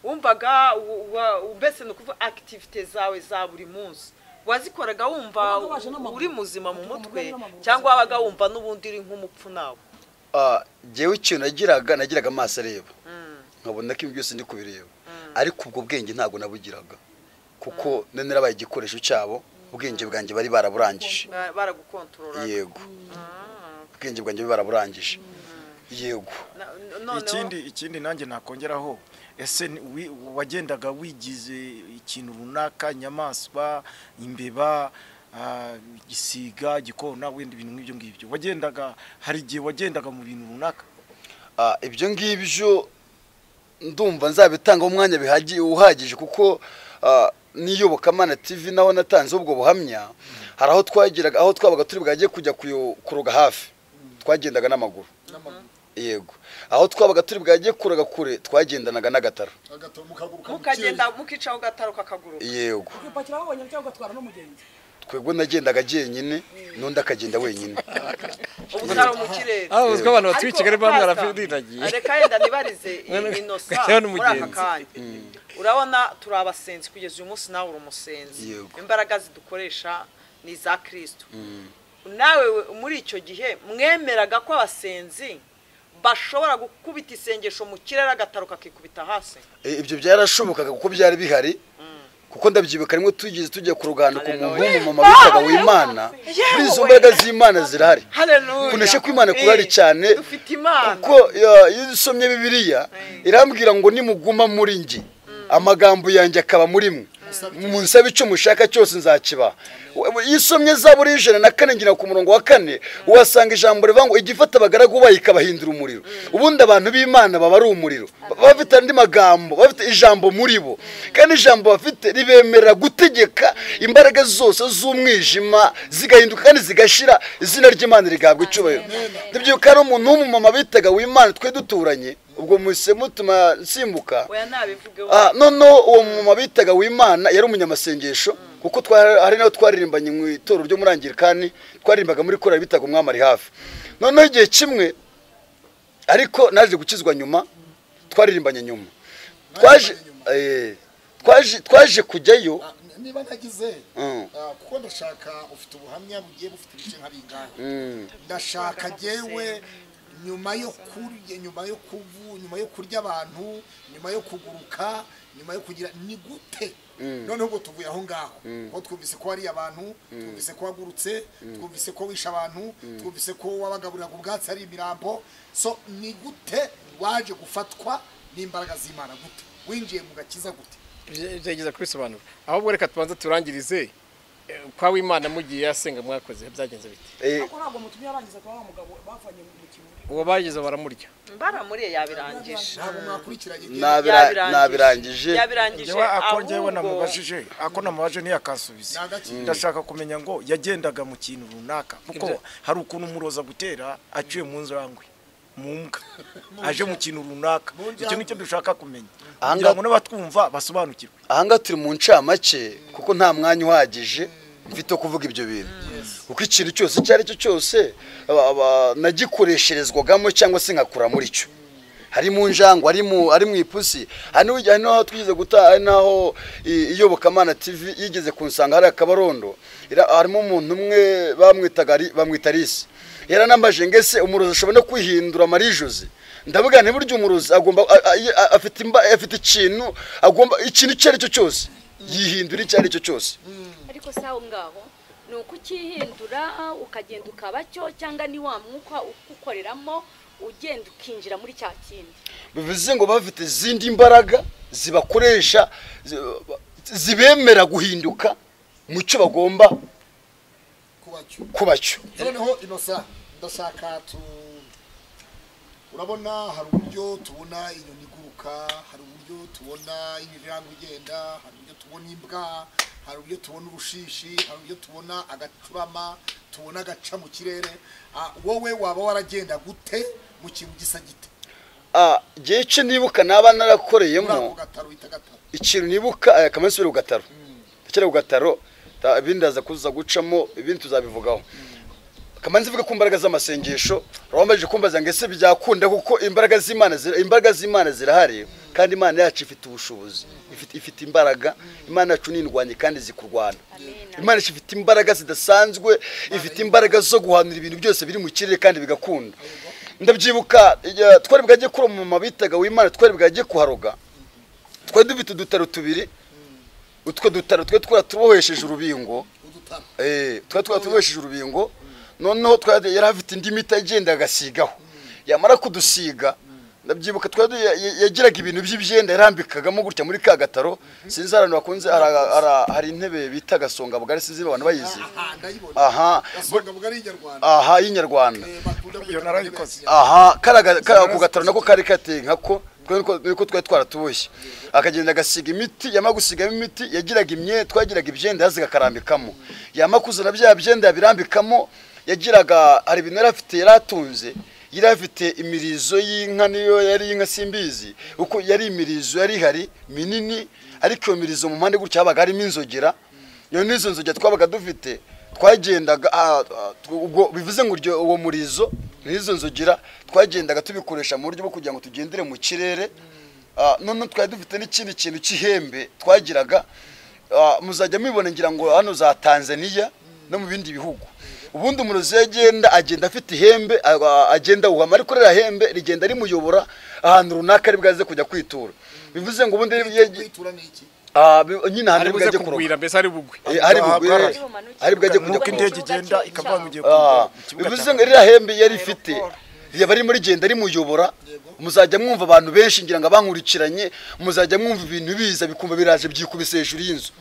wumvaga u- wa- mbese ni ukuvuga akitivite zawe za buri munsi wazikoraga wumva Wabaga waje n'amaguru. uri muzima mu Wabaga mutwe waje n'amaguru. cyangwa wabaga wumva n'ubundi uri nk'umupfu nawe Ah, jyewe ikintu nagiraga nagiraga amaso areba nkabona ko ibi byose ndi kubireba ariko ubwo bwenge ntabwo nabugiraga kuko nari narabaye igikoresho cyabo ubwenge bwanjye bari baraburangije Ba- baragukontorora yego ubwenge bwanjye bari baraburangije yego Na- noneho- ikindi ikindi nanjye nakongeraho ese ni- wi- wagendaga wigize ikintu runaka inyamaswa imbeba ah, igisiga igikona wenda ibintu nk'ibyo ngibyo wagendaga hari igihe wagendaga mu bintu runaka Ah, ibyo ngibyo ndumva nzabitangaho umwanya bihagi- uhagije kuko ah, n'iyobokamana tv naho natanze ubwo buhamya hari aho twagiraga aho twabaga turi bwajye kujya kuyo- kuroga hafi twagendaga n'amaguru n'amaguru yego aho twabaga turi bwajye kuraga kure twagendanaga n'agataro agatoro mukaguruka mukagenda mukicaho gataro kakaguruka yego ukipakira wabonye cyangwa ugatwara n'umugenzi twebwe nagendaga jyenyine n'undi akagenda wenyine ubutaro mu kirere aho uzwi abantu batuye i Ariko kigali baba pastor, mwarafiriragiye reka yenda nibarize Mwana- inosa Gateho ni muri aka mugenzi. kanya urabona turi abasenzi kugeza uyu munsi nawe uri umusenzi Yego. imbaraga zidukoresha ni iza kirisito nawe we- muri icyo gihe mwemeraga ko abasenzi bashobora gukubita isengesho mu kirere agataro kakikubita hasi Eh, ibyo byarashobokaga kuko byari bihari kuko ndabyibuka rimwe tugeze tujya ku ruganduko mu mbumu mama bitaga w'imana muri izo mbaraga z'imana zirahari Haleluya. kunesha kw'Imana kurari Eh, cyane dufite imana kuko ya, iyo usomye bibiriya irambwira ngo nimuguma muri njye amagambo yanjye akaba muri mwe munsaba icyo mushaka cyose nzakibaha We- iyo usomye zaburi y'ijana na kane ngira ku murongo wa kane uhasanga ijambo rivuga ngo igifata abagaragu bayo ikabahindura umuriro ubundi abantu b'imana baba ari umuriro Ba- baba bafite andi magambo baba bafite ijambo muri bo kandi ijambo bafite ribemerera gutegeka imbaraga zose z'umwijima zigahinduka kandi zigashira izina ry'imana rigahabwa icyubahiro ndabyibuka hari umuntu w'umumama bitaga w'imana twe duturanye ubwo muhise mutuma nsimbuka oya nabivugeho Ah, noneho uwo mumama bitaga w'imana yari umunyamasengesho kuko twa- hari n'aho twaririmbanye mu itoro ryo muri angirikani twaririmbaga muri korari bitaga umwami ari hafi noneho igihe kimwe ariko naje gukizwa nyuma twaririmbanye nyuma twaje eh, twaje twaje kujyayo Ah, n- niba ntagize Mm. ah, kuko ndashaka ufite ubuhamya bugiye bufite ibice nka bingahe Mm, ndashaka jyewe nyuma yo kurya nyuma yo kuvu nyuma yo kurya abantu nyuma yo kuguruka nyuma yo kugira ni gute noneho ubwo tuvuye aho ngaho aho twumvise ko hari abantu twumvise ko wagurutse twumvise ko wishe abantu twumvise ko wabagaburiraga ubwatsi ari imirambo so ni gute waje gufatwa n'imbaraga z'imana gute winjiye mu gakiza gute gerageza kubisobanura ahubwo reka tubanze turangirize eh, kwa w'imana mugiye yasenga mwakoze byagenze biti eh, ariko ntabwo mutumye yarangiza kuba wa mugabo bavanye mu kibuga uwo bagezeho baramurya mbaramuriye yabirangije ntabwo mwakurikiranye nabira- nabirangije yabirangije njyewe ako njyewe ahubwo namubajije ako namubajije ntiyakasubiza Ntagakire. ndashaka kumenya ngo yagendaga mu kintu runaka kuko hari ukuntu umuroza gutera aciye mu njangwe mu mbwa aje mu kintu runaka icyo nicyo dushaka kumenya Aha kugira ngaha- ngo n'abatwumva basobanukirwe ahangaha turi mu ncamake kuko nta mwanya uhagije mfite wo kuvuga ibyo bintu kuko ikintu cyose icyo ari cyo cyose aba- aba- nagikoresherezwagamo cyangwa se nkakura muri cyo hari mu njangwe ari mu ari mu ipusi hari n'ubu- hari n'aho twigeze guta hari n'aho i- iyobokamana tv yigeze kunsanga hari akabarondo Ira- harimo umuntu umwe bamwitaga Ari- bamwita risi yaranambaje ngo ese umurozi ashobora no kwihindura marijosi ndavuga nti burya umurozi agomba a- a- a- afite imba afite ikintu agomba ikintu icyo ari cyo cyose yihindura icyo ari cyo cyose ariko si aho ngaho ni ukukihindura ukagenda ukaba cyo cyangwa ni wa mwuka ukukoreramo ugenda ukinjira muri cya kindi bivuze ngo bafite izindi mbaraga zibakoresha zi- zibemera guhinduka mu cyo bagomba kuba cyo kuba cyo noneho inosa ndashaka tu urabona hari uburyo tubona inyoni iguruka hari uburyo tubona injiranga igenda hari uburyo tubona imbwa hari uburyo tubona urushishi hari uburyo tubona agacurama tubona agaca mu kirere Ah, wowe waba waragenda gute mu kintu gisa gite Ah, igihe cyo nibuka naba muri ako narakoreyemo gataro bita gataro ikintu nibuka kamansi biri ku gataro ndakera ku gataro ta- ibindi ndaza kuza gucamo ibindi tuzabivugaho kamanzi ivuga ku mbaraga z'amasengesho urabambajije kumbaza ngo ese byakunda kuko imbaraga z'imana zira- imbaraga z'imana zirahari kandi imana yacu ifite ubushobozi ifite, ifite imbaraga imana yacu n'indwanyi kandi zikurwana amen imana yacu ifite imbaraga zidasanzwe ifite imbaraga zo guhanura ibintu byose biri mu kirere kandi bigakunda ndabyibuka igihe twari bwajye kuri umumama bitaga w'imana twari bwajye kuharoga twari dufite udutaro tubiri utwo dutaro twari twaratubohesheje urubingo udutaro Eh, twari twatubohesheje urubingo noneho twari yari afite indi miti agenda agasigaho yamara kudusiga ndabyibuka twari ya- ya- yagiraga ibintu by'ibyenda yarambikagamo gutya muri ka gataro sinzi hari abantu bakunze hari- hari- hari intebe bita gasonga bugari sinzi niba abantu bayizi aha ndayibona aha gasonga bugari y'inyarwanda aha y'inyarwanda Eh, bakunda kwita Iyo narayikoze. mu aha karaga ku gataro nako kari kateye nkako twe niko- niko twari twaratuboshye akagenda agasiga imiti yamara gusigamo imiti yagiraga imye twagiraga ibyenda yazaga akarambikamo yamara kuzana bya byenda yabirambikamo yagiraga hari ibintu yari afite yari atunze yari afite imirizo y'inka niyo yari inka simbizi kuko yari imirizo yari ihari minini ariko iyo mirizo mu mpande gutya habaga harimo inzogera iyo n'izo nzogera twabaga dufite twagendaga ah, ah, ubwo bivuze ngo uryo- uwo murizo n'izo nzogera twagendaga tubikoresha mu buryo bwo kugira ngo tugendere mu kirere Ah, noneho twari dufite n'ikindi kintu cy'ihembe twagiraga Ah, muzajya mubibona ngira ngo hano za tanzaniya no mu bindi bihugu ubundi umurozi yagenda agenda afite ihembe ah, ah, agenda awuhama ariko ririya hembe rigenda rimuyobora ahantu runaka ari bwaze kujya kwitura bivuze ngo ubundi Kwita- yagi- kwitura ni iki ah, bi- nyine ahantu ari ari buze bwajye kuroga kugwira mbese ari bugwe Eh, hari bugwe Bwari- hari bwajye kujya nuko Ubwo indege ni ikibuga igenda cya- ikava mugiye ku Ah, ku kibuga bivuze cya ngo ririya hembe yari ifite riyaba ririmo rigenda rimuyobora muzajya mwumva abantu benshi ngira ngo abankurikiranye muzajya mwumva ibintu biza bikumva biraje byikubise hejuru y'inzu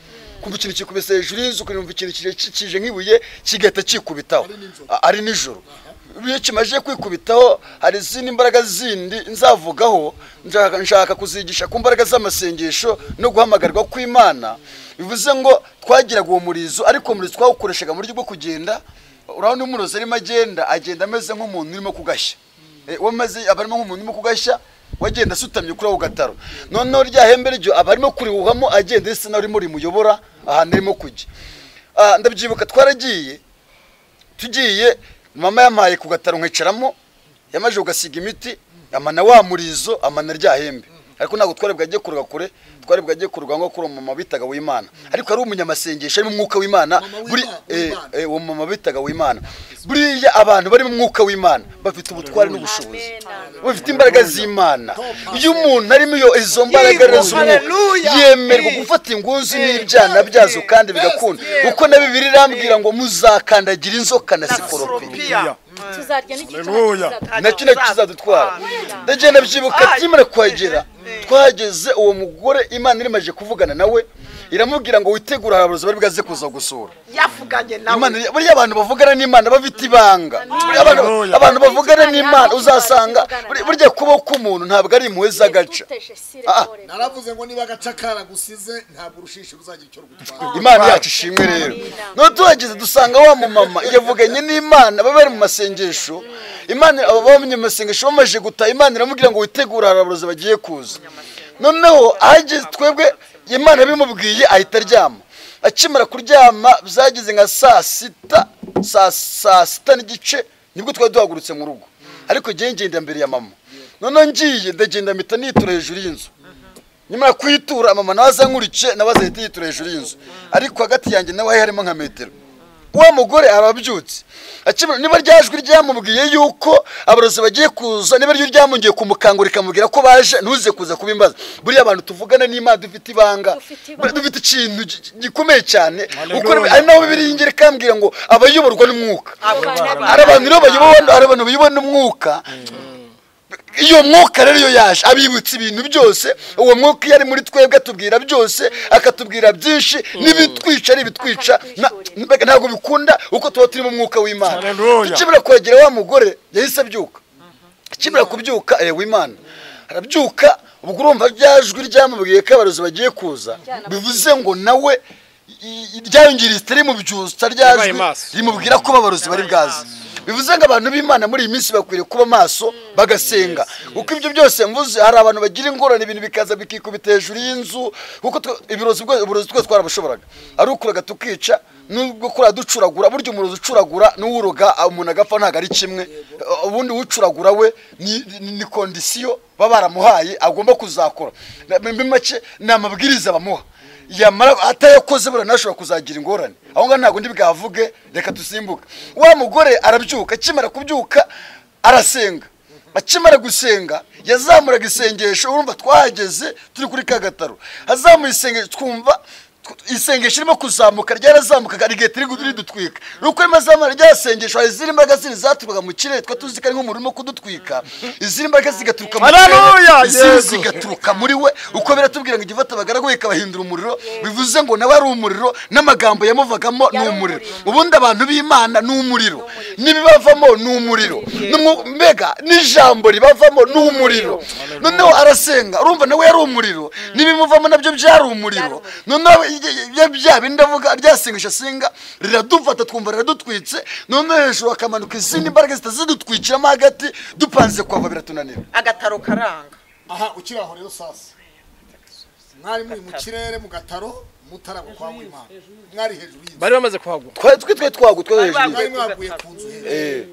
kumva ikintu kikubise hejuru y'inzu ukumva ikintu kije- kije nk'ibuye kigahita kikubitaho Ah, ari nijoro iyo kimaze kwikubitaho hari izindi mbaraga zindi nzavugaho nshaka- nshaka kuzigisha ku mbaraga z'amasengesho no guhamagarwa kw'imana bivuze ngo twagiraga uwo murizo ariko uwo murizo twawukoreshaga mu buryo bwo kugenda urabona iyo umurozi arimo agenda agenda ameze nk'umuntu urimo kugashya Eh, uwo amaze aba arimo nk'umuntu urimo kugashya wagenda asutamye kuri ako gataro noneho rya hembe ryo aba arimo kurihuhamo agenda risa naho ririmo rimuyobora ahantu arimo kujya Ah, ndabyibuka twaragiye tugiye mama yampaye ku gataro nkicaramo yamaze kugasiga imiti amana wa murizo amana rya hembe ariko ntabwo twari bwajye kuroga kure twari bwajye kuroga nko kuri umumama bitaga w'imana ariko ari umunyamasengesho ari mu mwuka w'imana Mama w'Imana, buri eh, w'Imana. eh, uwo mumama bitaga w'imana buriya abantu bari mu mwuka w'imana bafite ubutware n'ubushobozi amen bafite imbaraga z'imana iyo umuntu arimo iyo izo mbaraga Yego, rezo haleluya. yemerwa Eh. gufata ingunzu n'ibyana byazo kandi bigakunda Yes, kuko na bibiri irambwira ngo muzakandagira inzoka na sikoropi soropiya tuzarya n'igice Haleluya. nacyo nacyo kizadutwara ndagenda byibuka Ay. tukimara kuhagera Eh. twahageze uwo mugore imana irimaje kuvugana nawe iramubwira ngo witegure abarozi bari bwaze kuza gusura yavuganye Imana nawe iri- buriya abantu bavugana n'imana bafite ibanga Buriya abantu Haleluya. abantu bavugana Imana n'imana ntabwo uzasanga tuzivugana buri- nawe. burya kubaho k'umuntu ntabwo ari impuhwe z'agaca Ah. naravuze ngo niba agaca karagusize ntabwo urushishi ruzagira icyo rugutwara imana yacu ishimwe rero no tuhageze dusanga wa mumama yavuganye n'imana baba bari mu masengesho imana abo bamye mu masengesho bamaze gutaha imana iramubwira ngo witegure haraburozi bagiye kuza noneho ahageze twebwe imana yabimubwiye ahita aryama akimara kuryama byageze nka saa sita saa saa sita n'igice nibwo twari duhagurutse mu rugo ariko ngewe ngenda mbere ya mama noneho ngiye ndagenda mpita nitura hejuru y'inzu nyuma yo kuyitura mama nawe azankurikiye nawe azahita yitura hejuru y'inzu ariko hagati yanjye nawe hari harimo nka metero wa mugore arabyutse akimara niba rya jwi ryamubwiye yuko abarozi bagiye kuza niba ryo ryamongeye kumukangura rikamubwira ko baje ntuze kuza kuba imbaza buriya abantu tuvugana n'imana dufite ibanga Dufite ibanga. Buriya dufite ikintu gi- gi- gikomeye cyane Hallelujah. kuko ari naho bibiri ingeri ikambwira ngo abayoborwa n'umwuka Abana hari abantu rero bayobowe hari abantu bayobowe n'umwuka iyo mwuka rero iyo yaje abibutsa ibintu byose uwo mwuka iyo ari muri twebwe atubwira byose akatubwira byinshi n'ibitwica n'ibitwica na- mbega ntabwo bikunda uko tuba turi mu mwuka w'imana Hallelujah. tukibura kwegera wa mugore yahise abyuka akimara kubyuka ewe imana arabyuka ubwo urumva rya jwi ryamubwiye ko abarozi bagiye kuza bivuze ngo nawe i- i- ryayongereye itari mu byusa rya Yabaye jwi maso. rimubwira ko abarozi bari bwaze bivuze ngo abantu b'imana muri iyi minsi bakwiriye kuba maso bagasenga kuko ibyo byose mvuze hari abantu bagira ingorane ibintu bikaza bikikubita hejuru y'inzu kuko twe- ibirozi bwo- uburozi twese twarabushoboraga ari ukuraga tukica nubwo kura ducuragura burya umurozi ucuragura n'uwuroga ah, umuntu agapfa ntabwo ari kimwe Uh, ubundi ucuragura we ni- ni ni kondisiyo baba baramuhaye agomba kuzakora Na- muri make ni amabwiriza bamuha yamara atayakoze buriya ntashobora kuzagira ingorane aho ngaho ntabwo ndi bwavuge reka dusimbuke wa mugore arabyuka akimara kubyuka arasenga akimara gusenga yazamuraga isengesho urumva twahageze turi kuri ka gataro azamuye isengesho twumva tw- isengesho irimo kuzamuka ryarazamukaga rigiye turi gu- ridutwika nuko rimwe azamura ryasengesho hari izindi mbaraga zindi zaturukaga mu kirere twa tuzi ko ari nk'umuriro urimo kudutwika izindi mbaraga zigaturuka mu Hallelujah, kirere izindi Yesu. ziga- bigaturuka muri we uko biratubwira ngo igifata abagaragu we ikabahindura umuriro bivuze ngo nawe ari umuriro n'amagambo yamuvagamo ni Yari umuriro umuriro. ubundi abantu b'imana ni umuriro n'ibibavamo ni umuriro N'umwu- mbega n'ijambo ribavamo ni umuriro noneho arasenga urumva nawe yari umuriro n'ibimuvamo nabyo byari umuriro noneho ibyo bya bindi avuga ryasengesha asenga riradufata twumva riradutwitse noneho hejuru hakamanuka izindi mbaraga zitazidutwikiramo hagati dupanze kuhava biratunanira agataro karanga aha ukiri aho rero sasa mwari muri mu kirere mu gataro mutarabwo kwa w'imana mwari hejuru y'inzu bari bamaze kuhagwa Twe- twe twe twagwa twe Bari hejuru mwari ku mwaguye gataro. ku nzu hejuru Eh,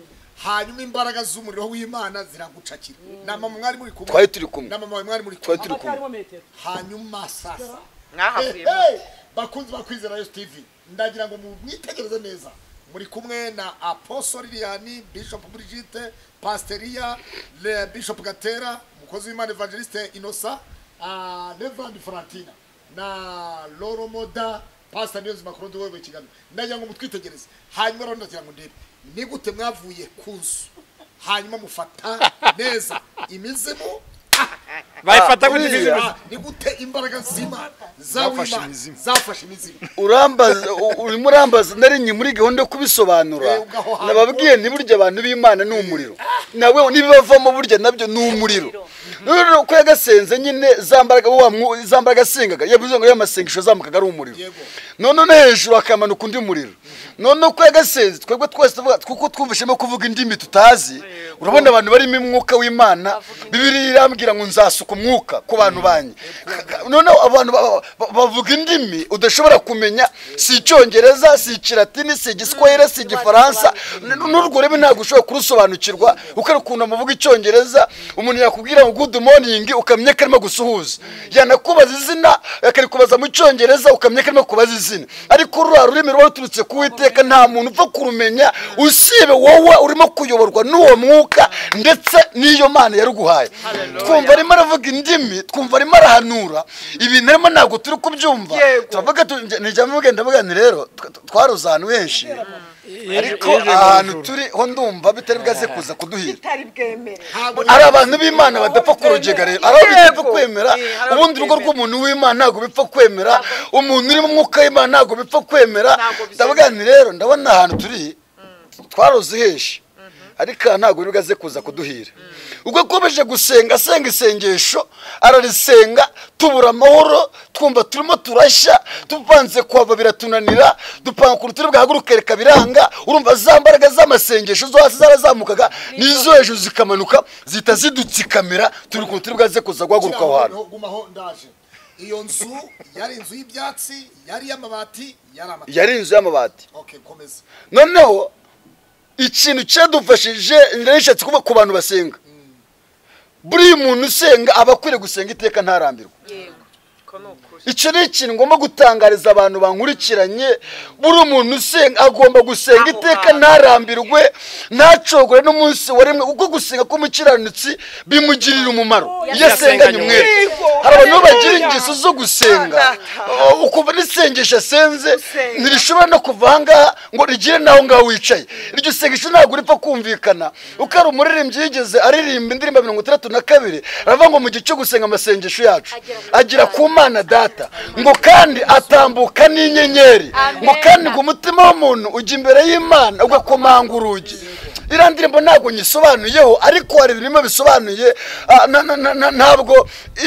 hanyuma imbaraga z'umuriro w'imana ziragucakira na mama mwari muri kumwe twari turi kumwe na mama wawe mwari muri twari kumwe turi kumwe abatarimo metero hanyuma sasa mwahavuye Eh, eh, bakunzi bakwizera yesu tv ndagira ngo mwitegereze neza muri kumwe na apostle lilian bishop brigitte pasteria le bishop gatera umukozi w'imana evangeliste inosa ah, reverend frantina na loro moda pastor niyonzi makuru ndiwewe kigali ndagira ngo mutwitegereze hanyuma rero ndagira ngo ndebe ni gute mwavuye ku nzu hanyuma mufata neza imizimu bayifata Ah, gutya uriya. imizimu Ah, ni gute imbaraga z'imana Zafashe zaw'imana imizimu. zafashe imizimu urambaza u- urimo urambaza na rimwe muri gahunda yo kubisobanura Eh, ugaho hantu. nababwiye ni burya abantu b'imana ni umuriro nawe n'ibibavamo burya nabyo ni umuriro rero ko yagasenze nyine za mbaraga wa mwu- za mbaraga asengaga yavuze ngo yamasengesho zamukaga ari umuriro Yego. noneho no hejuru hakamanuka undi muriro noneho ko yagasenze twebwe twese tuvuga kuko twumvishemo kuvuga indimi tutazi urabona abantu barimo umwuka w'imana bibiri irambwira ngo nzasuka umwuka ku bantu banjye noneho abantu ba- ba- bavuga indimi udashobora kumenya si icyongereza si ikiratini si igiswahili si igifaransa N- n'urwo rurimi ntabwo ushobora kurusobanukirwa kuko ari ukuntu amuvuga icyongereza umuntu yakubwira ngo good morning ukamenya ko arimo gusuhuza yanakubaza izina akarikubaza mu cyongereza ukamenya ko arimo kubaza izina ariko ruriya rurimi ruba ruturutse ku witeka nta muntu upfa kurumenya usibe wowe urimo kuyoborwa n'uwo mwuka ndetse n'iyo mana yaruguhaye twumva arimo aravuga indimi twumva arimo arahanura ibintu arimo ntabwo turi kubyumva turavuga nijyamo mugenda mugani rero tw- tw- twaruze ahantu henshi ariko ahantu turi ho ndumva bitari bwaze kuza kuduhira bitari bwemere hari abantu b'imana badapfa kurogega rero hari aho bidapfa Yego. kwemera Eh, hari aho ubundi urugo bitemera. rw'umuntu w'imana ntabwo bipfa kwemera umuntu urimo umwuka w'imana ntabwo bipfa kwemera Ntabwo bizemewe. ndavuga nti rero ndabona ahantu turi twaroze henshi ariko aha ntabwo bigaze kuza kuduhira ubwo akomeje gusenga asenga isengesho ararisenga tubura amahoro twumva turimo turashya tupanze kuhava biratunanira dupanga ukuntu turi bwahaguruke reka biranga urumva za mbaraga z'amasengesho zo hasi zarazamukaga n'izo hejuru zikamanuka zihita zidutsikamira turi ukuntu turi bwaze kuza guhaguruka aho hantu Gumaho, gumaho ndaje iyo nzu yari inzu y'ibyatsi yari iy'amabati yari amabati yari inzu y'amabati okay komeza noneho ikintu cyadufashije nishatse kuba ku bantu basenga buriya umuntu usenga aba akwiriye gusenga iteka ntarambirwa ko ni ukuri icyo ni ikintu ngomba gutangariza abantu bankurikiranye buri umuntu usenga agomba gusenga Aho iteka hantu. ntarambirwe ntacogore n'umunsi waremwe kuko gusenga k'umukiranutsi bimugirira umumaro iyo asenganye umwere hari abantu bagira ingeso zo gusenga Oh, ukumva n'isengesho asenze Gusenga. ntirishobora no kuva ahangaha ngo rigire n'aho ngaho wicaye iryo sengesho ntabwo ripfa kumvikana uko ari umuririmbyi yigeze aririmba indirimbo mirongo itandatu na kabiri aravuga ngo mu gihe cyo gusenga amasengesho yacu agera ku mana data ngo kandi atambuka n'inyenyeri ngo Amen. kandi ngo umutima w'umuntu ujya imbere y'imana ugakomanga urugi iriya ndirimbo ntabwo nyisobanuyeho ariko hari ibintu birimo bisobanuye ah, na- na- na- na- ntabwo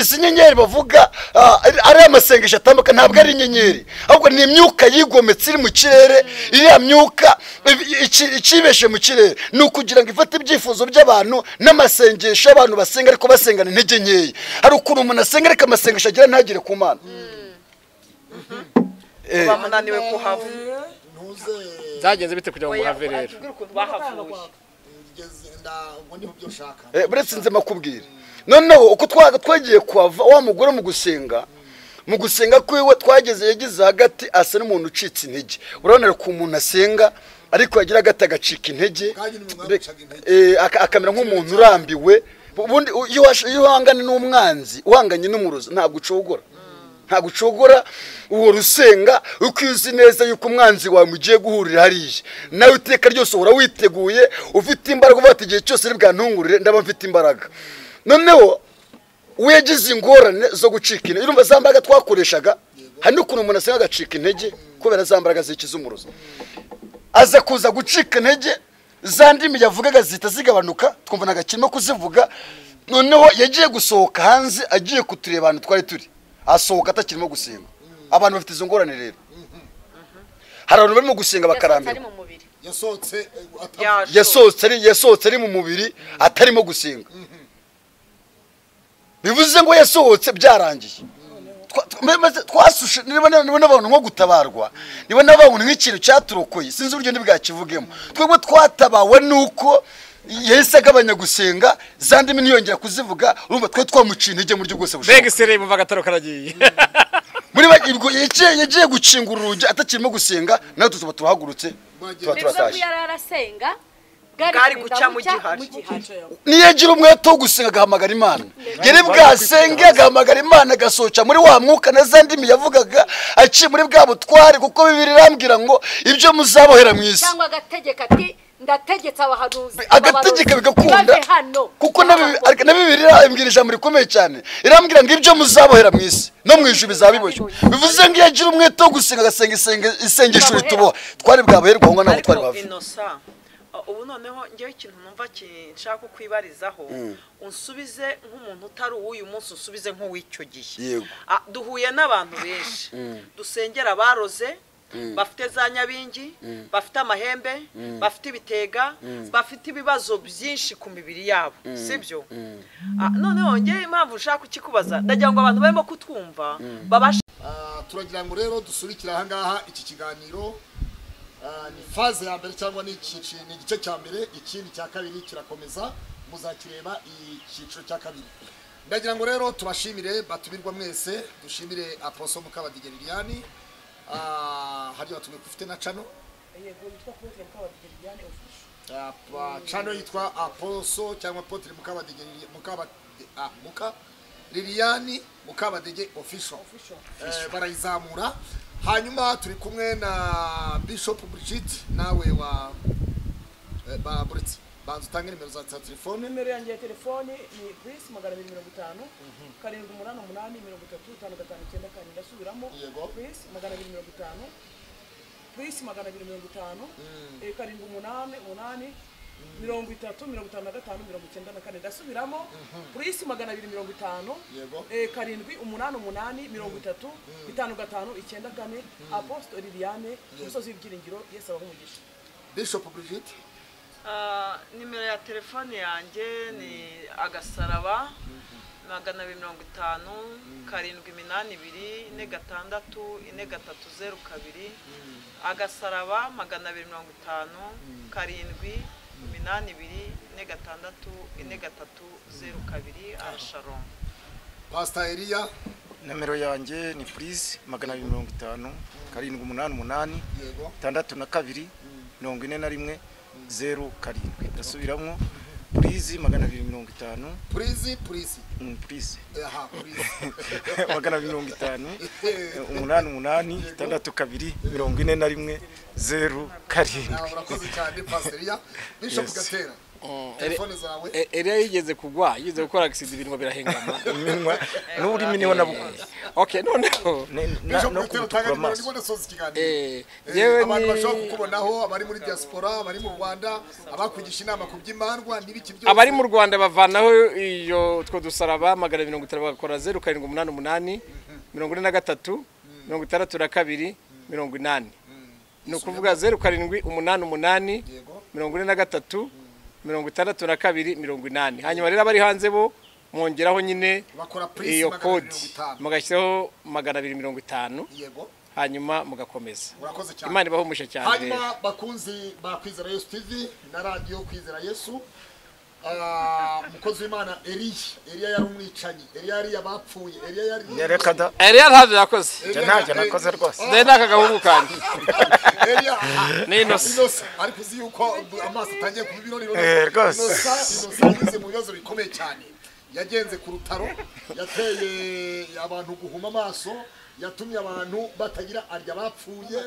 izi nyenyeri bavuga ah, ari- ari amasengesho atambuka ntabwo ari inyenyeri ahubwo ni imyuka yigometse iri mu kirere iriya myuka ibi- ici- icibeshe mu kirere ni ukugira ngo ifate ibyifuzo by'abantu n'amasengesho y'abantu basenga ariko basengana intege nkeya hari ukuntu umuntu asenga ariko amasengesho agira ntagere ku mana Eh, uba munaniwe kuhava ntuze byagenze bite kugira ngo muhave rero atubwire ukuntu bahavuye ngeze nda ubwo niho byo ushaka Eh, buretse nze makubwira noneho uko twa- twagiye kuhava wa mugore mu gusenga mu gusenga kwiwe twageze yagize hagati asa n'umuntu ucitse intege urabona ku muntu asenga ariko yagira agati agacika intege Kandi ni umuntu Mbere- wagucaga intege. eh, aka- akamera nk'umuntu urambiwe ubundi u- iyo wash- iyo uhanganye n'umwanzi uhanganye n'umurozi ntabwo ucogora ntabwo ucogora uwo rusenga uko uzi neza yuko umwanzi wawe mugiye guhurira hariya nawe iteka ryose uhora witeguye ufite imbaraga uvuga ati igihe cyose ari bwantungurire ndaba mfite imbaraga noneho we yagize ingorane zo gucika intege urumva za mbaraga twakoreshaga hari n'ukuntu umuntu asenga agacika intege kubera za mbaraga zikiza umurozi aza kuza gucika intege za ndimi yavugaga zihita zigabanuka twumva ntabwo akirimo kuzivuga noneho yagiye gusohoka hanze agiye kutureba ahantu twari turi asohoka atakirimo gusenga abantu bafite izo ngorane rero hari abantu barimo gusenga ari bakarambirwa mu mubiri yasohotse eh, atavuye. yaje yasohotse ari yasohotse ari mu mubiri atarimo gusenga bivuze ngo yasohotse byarangiye Twa- twa- mbe- maze twasushe niba niba n'abantu nko gutabarwa niba n'abantu nk'ikintu cyaturokoye sinzi uburyo ntibwakivugemo twebwe twatabawe nuko yahise agabanya gusenga za ndimi ntiyongera kuzivuga urumva twari twamuciye intege mu buryo bwose bushoboka mbega isereri bumva agataro karagiye muri make ubwo yagiye yagiye gukingura urugi atakirimo gusenga natwe tuba turahagurutse tuba bivuze ko turatashye yari arasenga Bwari guca kugenda mu bucya gihari. mu gihari niyo agira umwete wo gusenga agahamagara imana yari bwasenge agahamagara imana agasohoka muri wa mwuka na za ndimi yavugaga aciye muri bwa butware kuko bibiri irambwira ngo ibyo muzabohera mu isi cyangwa agategeka ati ndategetse abahanuzi agategeka bigakunda Ibave hano kuko na Bibi- ariko na bibiri irambwira ijambo rikomeye cyane irambwira ngo ibyo muzabohera mu isi no mu ijuru bizabiboshye bivuze ngo iyo agira umwete wo gusenga agasenga isenga- isengesho rituboha twari bwaboherwa aho ngaho ntabwo twari ariko bave inosa uh, ubu noneho ngewe ikintu numva ki- nshaka kwibarizaho unsubize nk'umuntu utari uw'uyu munsi unsubize nk'uw'icyo gihe Yego. Ah, duhuye n'abantu benshi dusengera abaroze bafite za nyabingi bafite amahembe bafite ibitega bafite ibibazo byinshi ku mibiri yabo sibyo Ah, noneho ngewe impamvu nshaka kukikubaza ndagira ngo abantu barimo kutwumva babashe Ah, turagira ngo rero dusubikire ahangaha iki kiganiro Ah, ni faze ya mbere cyangwa ni icyiciro ni igice cya mbere ikindi cya kabiri kirakomeza muzakireba icyiciro cya kabiri ndagira ngo rero tubashimire batumirwa mwese dushimire aposo mukabadigeri liyani hariya batumiye ufite na cano yego yitwa Claude Mukabadigiriyane official Ah, pa- cano yitwa aposo cyangwa apotre mukabadigeri mukaba ah, muka liliyani mukabadege official official Eh, barayizamura hanyuma turi kumwe na bishop brigit nawe wa eh, ba buretse banza utange nimero za za telefone nimero yanjye ya telefone ni plus magana abiri mirongo itanu karindwi umunani umunani mirongo itatu itanu gatanu icyenda kane ndasubiramo Yego. plus magana abiri mirongo itanu plus magana abiri mirongo itanu eh, karindwi umunani umunani mirongo itatu mirongo itanu na gatanu mirongo icyenda na kane ndasubiramo plus magana abiri mirongo itanu Yego. eh, karindwi umunani umunani mirongo itatu itanu gatanu icyenda kane apostle liliane umusozi w'ibyiringiro yesu abaho umugisha bishop brigit Ah, nimero ya telefone yanjye ni agasaraba magana abiri mirongo itanu karindwi iminani ibiri ine gatandatu ine gatatu zeru kabiri agasaraba magana abiri mirongo itanu karindwi iminani ibiri ine gatandatu ine gatatu zeru kabiri arasharon pastor elia nomero yanjye ni purize magana abiri mirongo itanu karindwi umunani umunani yego itandatu na kabiri mirongo ine na rimwe zeru karindwi ndasubiramo purize magana abiri mirongo itanu purizi purizi purize aha purizi magana abiri mirongo itanu umunani umunani itandatu kabiri mirongo ine na rimwe zeru Ah, karindwi urakoze cyane pasiriya bishop Yes. gatera telefone zawe E- Eliya yigeze kugwa yigeze gukora agisida ibintu birahengama iminwa n'ururimi niho nabukunze okay noneho Ne- na- bishop no gatera utanga kubutura nimero niba amaso nasoza ikiganiro eh, Eh, yewe abantu ni bashobora kukubonaho abari muri diaspora abari mu rwanda abakugisha inama ku by'imandwa n'ibiki byose abari mu rwanda bavanaho iyo utwo dusaraba magana mirongo itanu bagakora zeru karindwi umunani umunani mirongo ine na gatatu mirongo itandatu na kabiri mirongo inani ni ukuvuga zeru karindwi umunani umunani Yego. mirongo ine na gatatu mirongo itandatu na kabiri mirongo inani hanyuma rero abari hanze bo mwongeraho nyine bakora purisi iyo magana abiri kodi mirongo itanu mugashyiraho magana abiri mirongo itanu yego hanyuma mugakomeza urakoze cyane imana ibaho umugisha cyane rero hanyuma bakunzi ba kwizera yesu tv na radiyo kwizera yesu ah, umukozi w'imana eliya eliya yari umwicanyi eliya yari abapfuye eliya yari reka da eliya ntabyo yakoze njye ntacyo nakoze rwose ndende aka gahungu kanjye eliya Ni Innocent. Innocent. ariko uzi yuko amaso atangiye kuba ibirori Eh, rwose. Innocent- Innocent yageze mu bibazo bikomeye cyane yagenze ku rutaro yateye abantu guhuma amaso yatumye abantu batagira arya bapfuye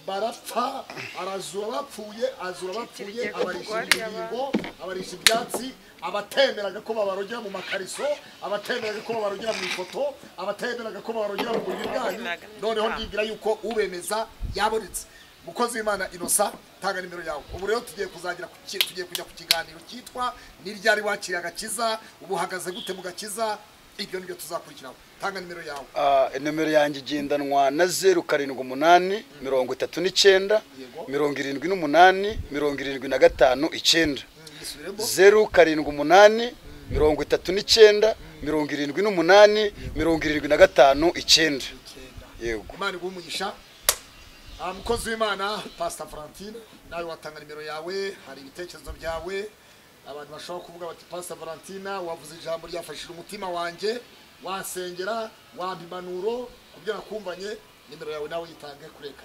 barapfa arazura abapfuye azura abapfuye abarisha ingingo abarisha ibyatsi abatemeraga ko babarogera mu makariso abatemeraga ko babarogera mu ifoto abatemeraga ko babarogera mu buriri bwanyu noneho ndibwira yuko ubemeza yabonetse mukozi w'imana inosa tanga nimero yawe ubu rero tugiye kuzagira ku ki- tugiye kujya ku kiganiro cyitwa ni ryari wakiriye agakiza ubu uhagaze gute mu gakiza ibyo nibyo tuzakurikiraho tanga nimero yawe Ah, nomero yanjye igendanwa na zeru karindwi umunani mirongo itatu n'icyenda Yego. mirongo irindwi n'umunani mirongo irindwi na gatanu icyenda yisubiremo zeru karindwi umunani mirongo itatu n'icyenda mirongo irindwi n'umunani mirongo irindwi na gatanu icyenda icyenda yego imana iguhe umugisha Ah, mukozi w'imana pasita valentine nawe watanga nimero yawe hari ibitekerezo byawe abantu bashobora kuvuga bati pasita valentine wavuze ijambo ryafashije umutima wanjye wansengera wampa impanuro ku byo nakumvanye nimero yawe nawe yitange kureka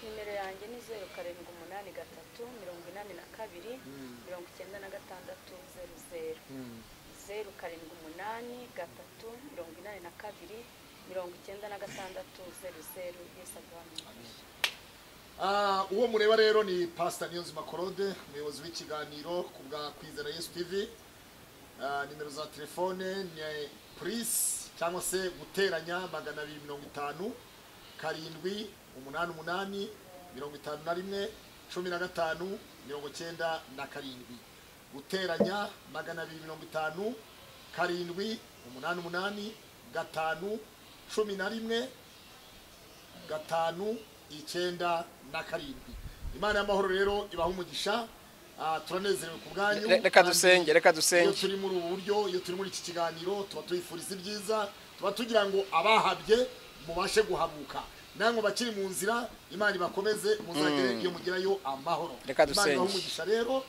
nimero yanjye ni zeru karindwi umunani gatatu mirongo inani na kabiri mirongo icyenda na gatandatu zeru zeru zeru karindwi umunani gatatu mirongo inani na kabiri mirongo icyenda na gatandatu zeru zeru yesu agabanuye Ah, uwo mureba rero ni pasita niyonzima korode umuyobozi w'ikiganiro ku bwa kwizera yesu tv Ah, nimero za telefone ni purisi cyangwa se guteranya magana abiri mirongo itanu karindwi umunani umunani mirongo itanu na rimwe cumi na gatanu mirongo cyenda na karindwi guteranya magana abiri mirongo itanu karindwi umunani umunani gatanu cumi na rimwe gatanu icyenda na karindwi imana y'amahoro rero ibaha umugisha Ah, turanezerewe ku bwanyu Re- reka kandi dusenge reka iyo dusenge turi muri ubu buryo iyo turi muri iki kiganiro tuba tuyifuriza ibyiza tuba tugira ngo abahabye mubashe guhabuka namwe bakiri mu nzira imana ibakomeze muzagere iyo mugerayo amahoro Reka imana ibahe dusenge. umugisha rero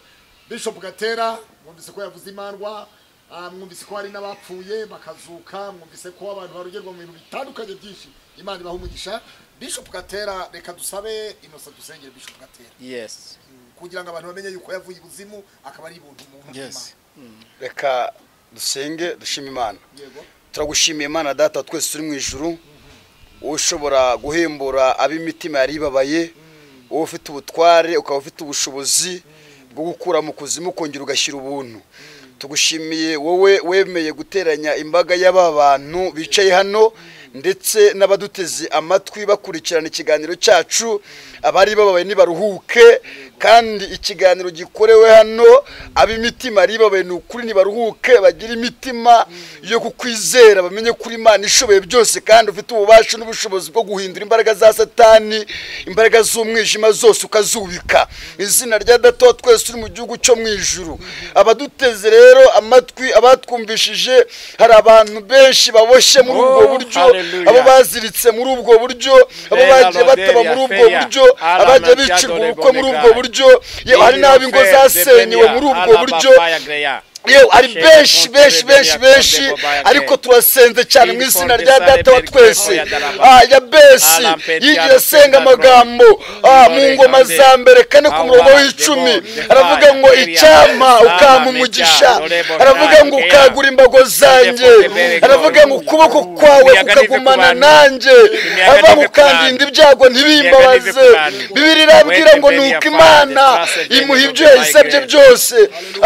bishop gatera mwumvise ko yavuze imandwa ah, mwumvise ko hari n'abapfuye bakazuka mwumvise ko abantu barogerwa mu bintu bitandukanye byinshi imana ibahe umugisha bishop gatera reka dusabe inosa dusengere bishop gatera yes kugira ngo abantu bamenye yuko yavuye ibuzimu akaba ari ibuntu mu mutima Yes. reka dusenge dushime imana yego turagushimiye imana data twese turi mu ijuru wowe ushobora guhembura ab'imitima yari ibabaye wowe ufite ubutware ukaba ufite ubushobozi bwo gukura mu kuzimu ukongera ugashyira ubuntu tugushimiye wowe wemeye guteranya imbaga y'aba bantu bicaye hano ndetse n'abaduteze amatwi bakurikirana ikiganiro cyacu abari bababaye ntibaruhuke kandi ikiganiro gikorewe hano ab'imitima yari ibabaye ni ukuri ntibaruhuke bagire imitima yo kukwizera bamenye ko uri imana ishoboye byose kandi ufite ububasha n'ubushobozi bwo guhindura imbaraga za satani imbaraga z'umwijima zose ukazubika izina rya data wa twese turi mu gihugu cyo mu ijuru abaduteze rero amatwi abatwumvishije hari abantu benshi baboshye muri ubwo Oh, buryo hallelujah. abo baziritse muri ubwo buryo abo Fera bagiye bataba Loderia, muri ubwo Feya, buryo Ala abagiye Mantia bicirwa Dole ubukwe muri ubwo Bonega. buryo yewe hari n'ab'ingo zasenywe muri ubwo buryo yewe ari Shenge benshi contre benshi le Beni benshi accordé benshi Bobaye ariko again. turasenze cyane mu Bini izina for rya desire data wa mercure twese oya daraba. Ah, ya besi Ala mpeti yigiye ala senga senga amagambo drum. Ah, mu Dore ngoma kande. za mbere kane ku Awa, murongo debo, w'icumi debo, aravuga debo, ngo debo, icyama debo, ukama debo, umugisha debo, debo, aravuga ngo debo, ukagura imbago zanjye debo, aravuga ngo ukuboko kwawe Imiyaga ntive ku kukagumana bantu. nanjye Imiyaga aravuga ngo ntive ku ukandinda bantu. ibyago Imiyaga ntibimbabaze ntive ku bantu. bibiri irabwira ngo Wete ni mbere uko ya imana Father, trust imuha the ibyo Lord by yayisabye grace. byose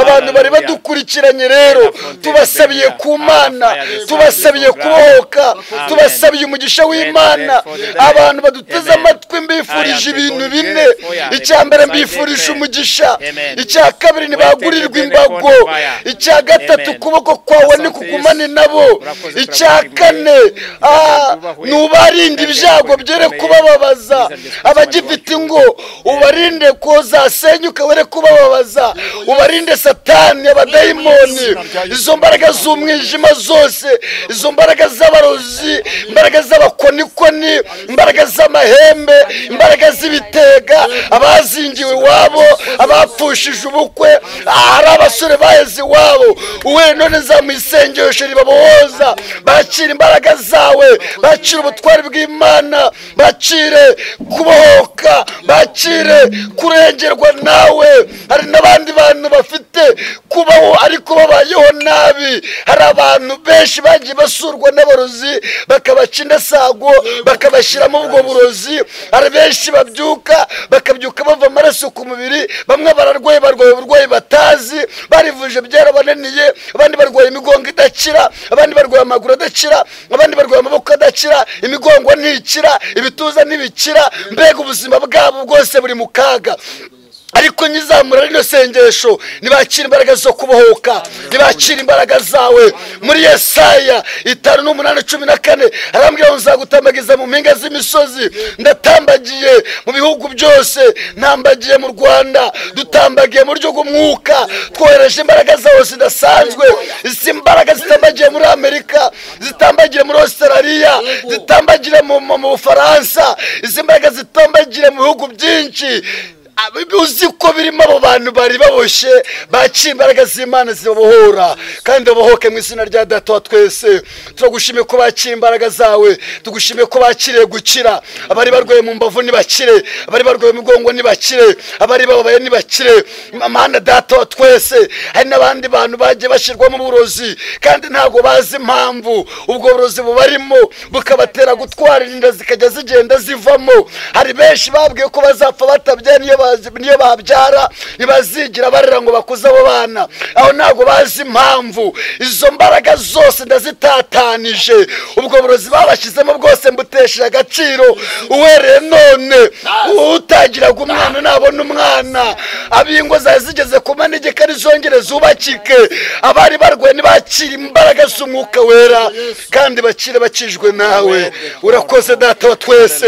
abantu bari Hallelujah. badukurikiranye rero Hallelujah. tubasabiye ku Hallelujah. mana Hallelujah. tubasabiye kubohoka tubasabiye umugisha w'imana Amen. abantu baduteze Amen. amatwi mbifurije Amen. ibintu Amen. bine Amen. icya mbere Amen. mbifurije Amen. umugisha Amen. icya kabiri ntibagurirwa Amen. imbago Amen. icya gatatu Amen. ukuboko kwawe Asante nikugumane Yesu. nabo Urakoze, icya turagushimira. kane ah, Turakubahuye. ni ubarinda Twebwe ibyago twebwe byere dukomeye. kubababaza Mwiza Yesu, Mwiza abagifite wacu. ngo ubarinde kuzasenyuka were kubababaza ubarinde satani abadayimoni izo mbaraga z'umwijima zose izo mbaraga z'abarozi imbaraga z'abakonikoni imbaraga z'amahembe imbaraga z'ibitega abazingiwe iwabo abapfushije ubukwe ahari abasore baheze iwabo wowe none zamuye isengesho ribabohoza bakira imbaraga zawe bakira ubutwari bw'imana bakire kubohoka bakire kurengerwa nawe hari n'abandi bantu bafite kubaho ariko babayeho nabi hari abantu benshi bagiye basurwa n'abarozi bakabaca indasago bakabashyiramo ubwo burozi hari benshi babyuka bakabyuka bava amaraso ku mubiri bamwe bararwaye barwaye uburwayi batazi barivuje byarabananiye abandi barwaye imigongo idakira abandi barwaye amaguru adakira abandi barwaye amaboko adakira imigongo ntikira ibituza ntibikira mbega ubuzima bwabo bwose buri mu kaga ariko nyizamura rino sengesho ntibakira imbaraga zo kubohoka ntibakira imbaraga zawe muri yesaya itanu n'umunani cumi na kane arambwira ngo nzagutambagiza mu mpinga z'imisozi ndatambagiye mu bihugu byose ntambagiye mu rwanda dutambagiye mu buryo bw'umwuka twohereje imbaraga zawe zidasanzwe izi imbaraga zitambagiye muri amerika zitambagire muri australia zitambagire mu mu- mu bufaransa izi mbaraga zitambagire mu bihugu byinshi Abi- uzi ko birimo abo bantu bari baboshye baciye imbaraga z'imana zibabohora kandi babohoke mu izina rya data wa twese turagushimiye ko bakira imbaraga zawe tugushimiye ko bakiriye gukira abari barwaye mu mbavu ntibakire abari barwaye mu mugongo ntibakire abari bababaye ntibakire amahanda data wa twese hari n'abandi bantu bagiye bashyirwamo uburozi kandi ntabwo bazi impamvu ubwo burozi bubarimo bukabatera gutwara inda zikajya zigenda zivamo hari benshi babwiye ko bazapfa batabye niyo bazi- niyo babyara ntibazigira barera ngo bakuze abo bana aho ntabwo bazi impamvu izo mbaraga zose ndazitatanije ubwo burozi babashyizemo bwose mbutesheje agaciro uhereye none utagiraga umwana nabona umwana ab'ingo zari zigeze ku manegeka rizongere zubakike abari barwaye ntibakire imbaraga z'umwuka wera kandi bakire bakijwe nawe urakoze data wa twese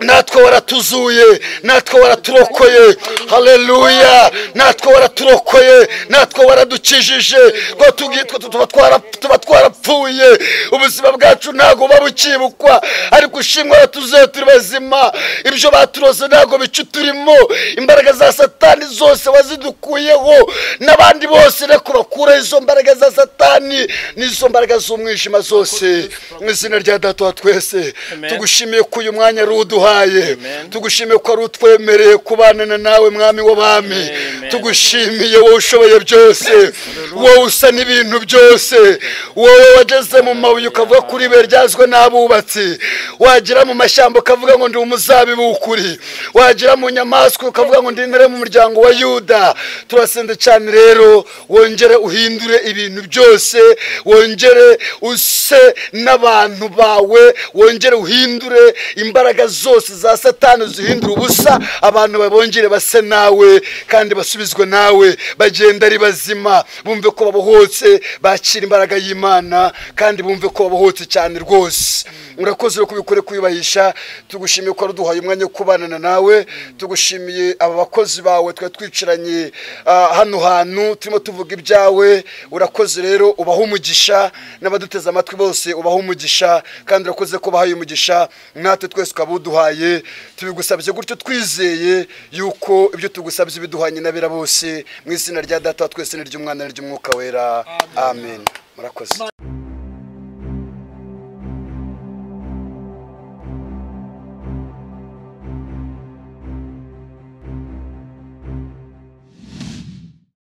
natwe waratuzuye natwe waraturokoye haleluya natwe waraturokoye natwe waradukijije twa tugi- twa- tuba twara- tuba twarapfuye ubuzima bwacu ntabwo buba bukibukwa ariko ushimwe waratuzuye turi bazima ibyo baturose ntabwo bica turimo imbaraga za satani zose wazidukuyeho n'abandi bose reko bakureho izo mbaraga za satani n'izo mbaraga z'umwijima zose mu izina rya data wa twese Amen. tugushimire tugushimiye ko uyu mwanya ari uduhaye tugushimiye ko ari utwemereye kubana nawe mwami w'abami tugushimiye wowe ushoboye byose wowe usa n'ibintu byose wowe wageze mu mabuye ukavuga kuri ibuye ryazwe n'abubatsi wagera mu mashyamba ukavuga ngo ndi umuzabibu w'ukuri wagera mu nyamaswa ukavuga ngo ndi intare mu muryango wa yuda turasende cyane rero wongere uhindure ibintu byose wongere use n'abantu bawe wongere uhindure imbaraga zose za satani zihindure ubusa abantu babongere base nawe kandi basubizwe nawe bagenda ari bazima bumve ko babohotse bakira imbaraga y'imana kandi bumve ko babohotse cyane rwose murakoze ko ubikore kuyubahisha tugushimiye ko waduhaye umwanya wo kubana nawe tugushimiye aba bakozi bawe twari twicaranye ah, hano hantu turimo tuvuga ibyawe urakoze rero ubaha umugisha n'abaduteze amatwi bose ubaha umugisha kandi urakoze ko bahaye umugisha natwe twese ukaba uduhaye tubigusabye gutyo twizeye yuko ibyo tugusabye biduhanye n'abera bose mu izina rya data wa twese n'iry'umwana n'iry'umwuka wera amen murakoze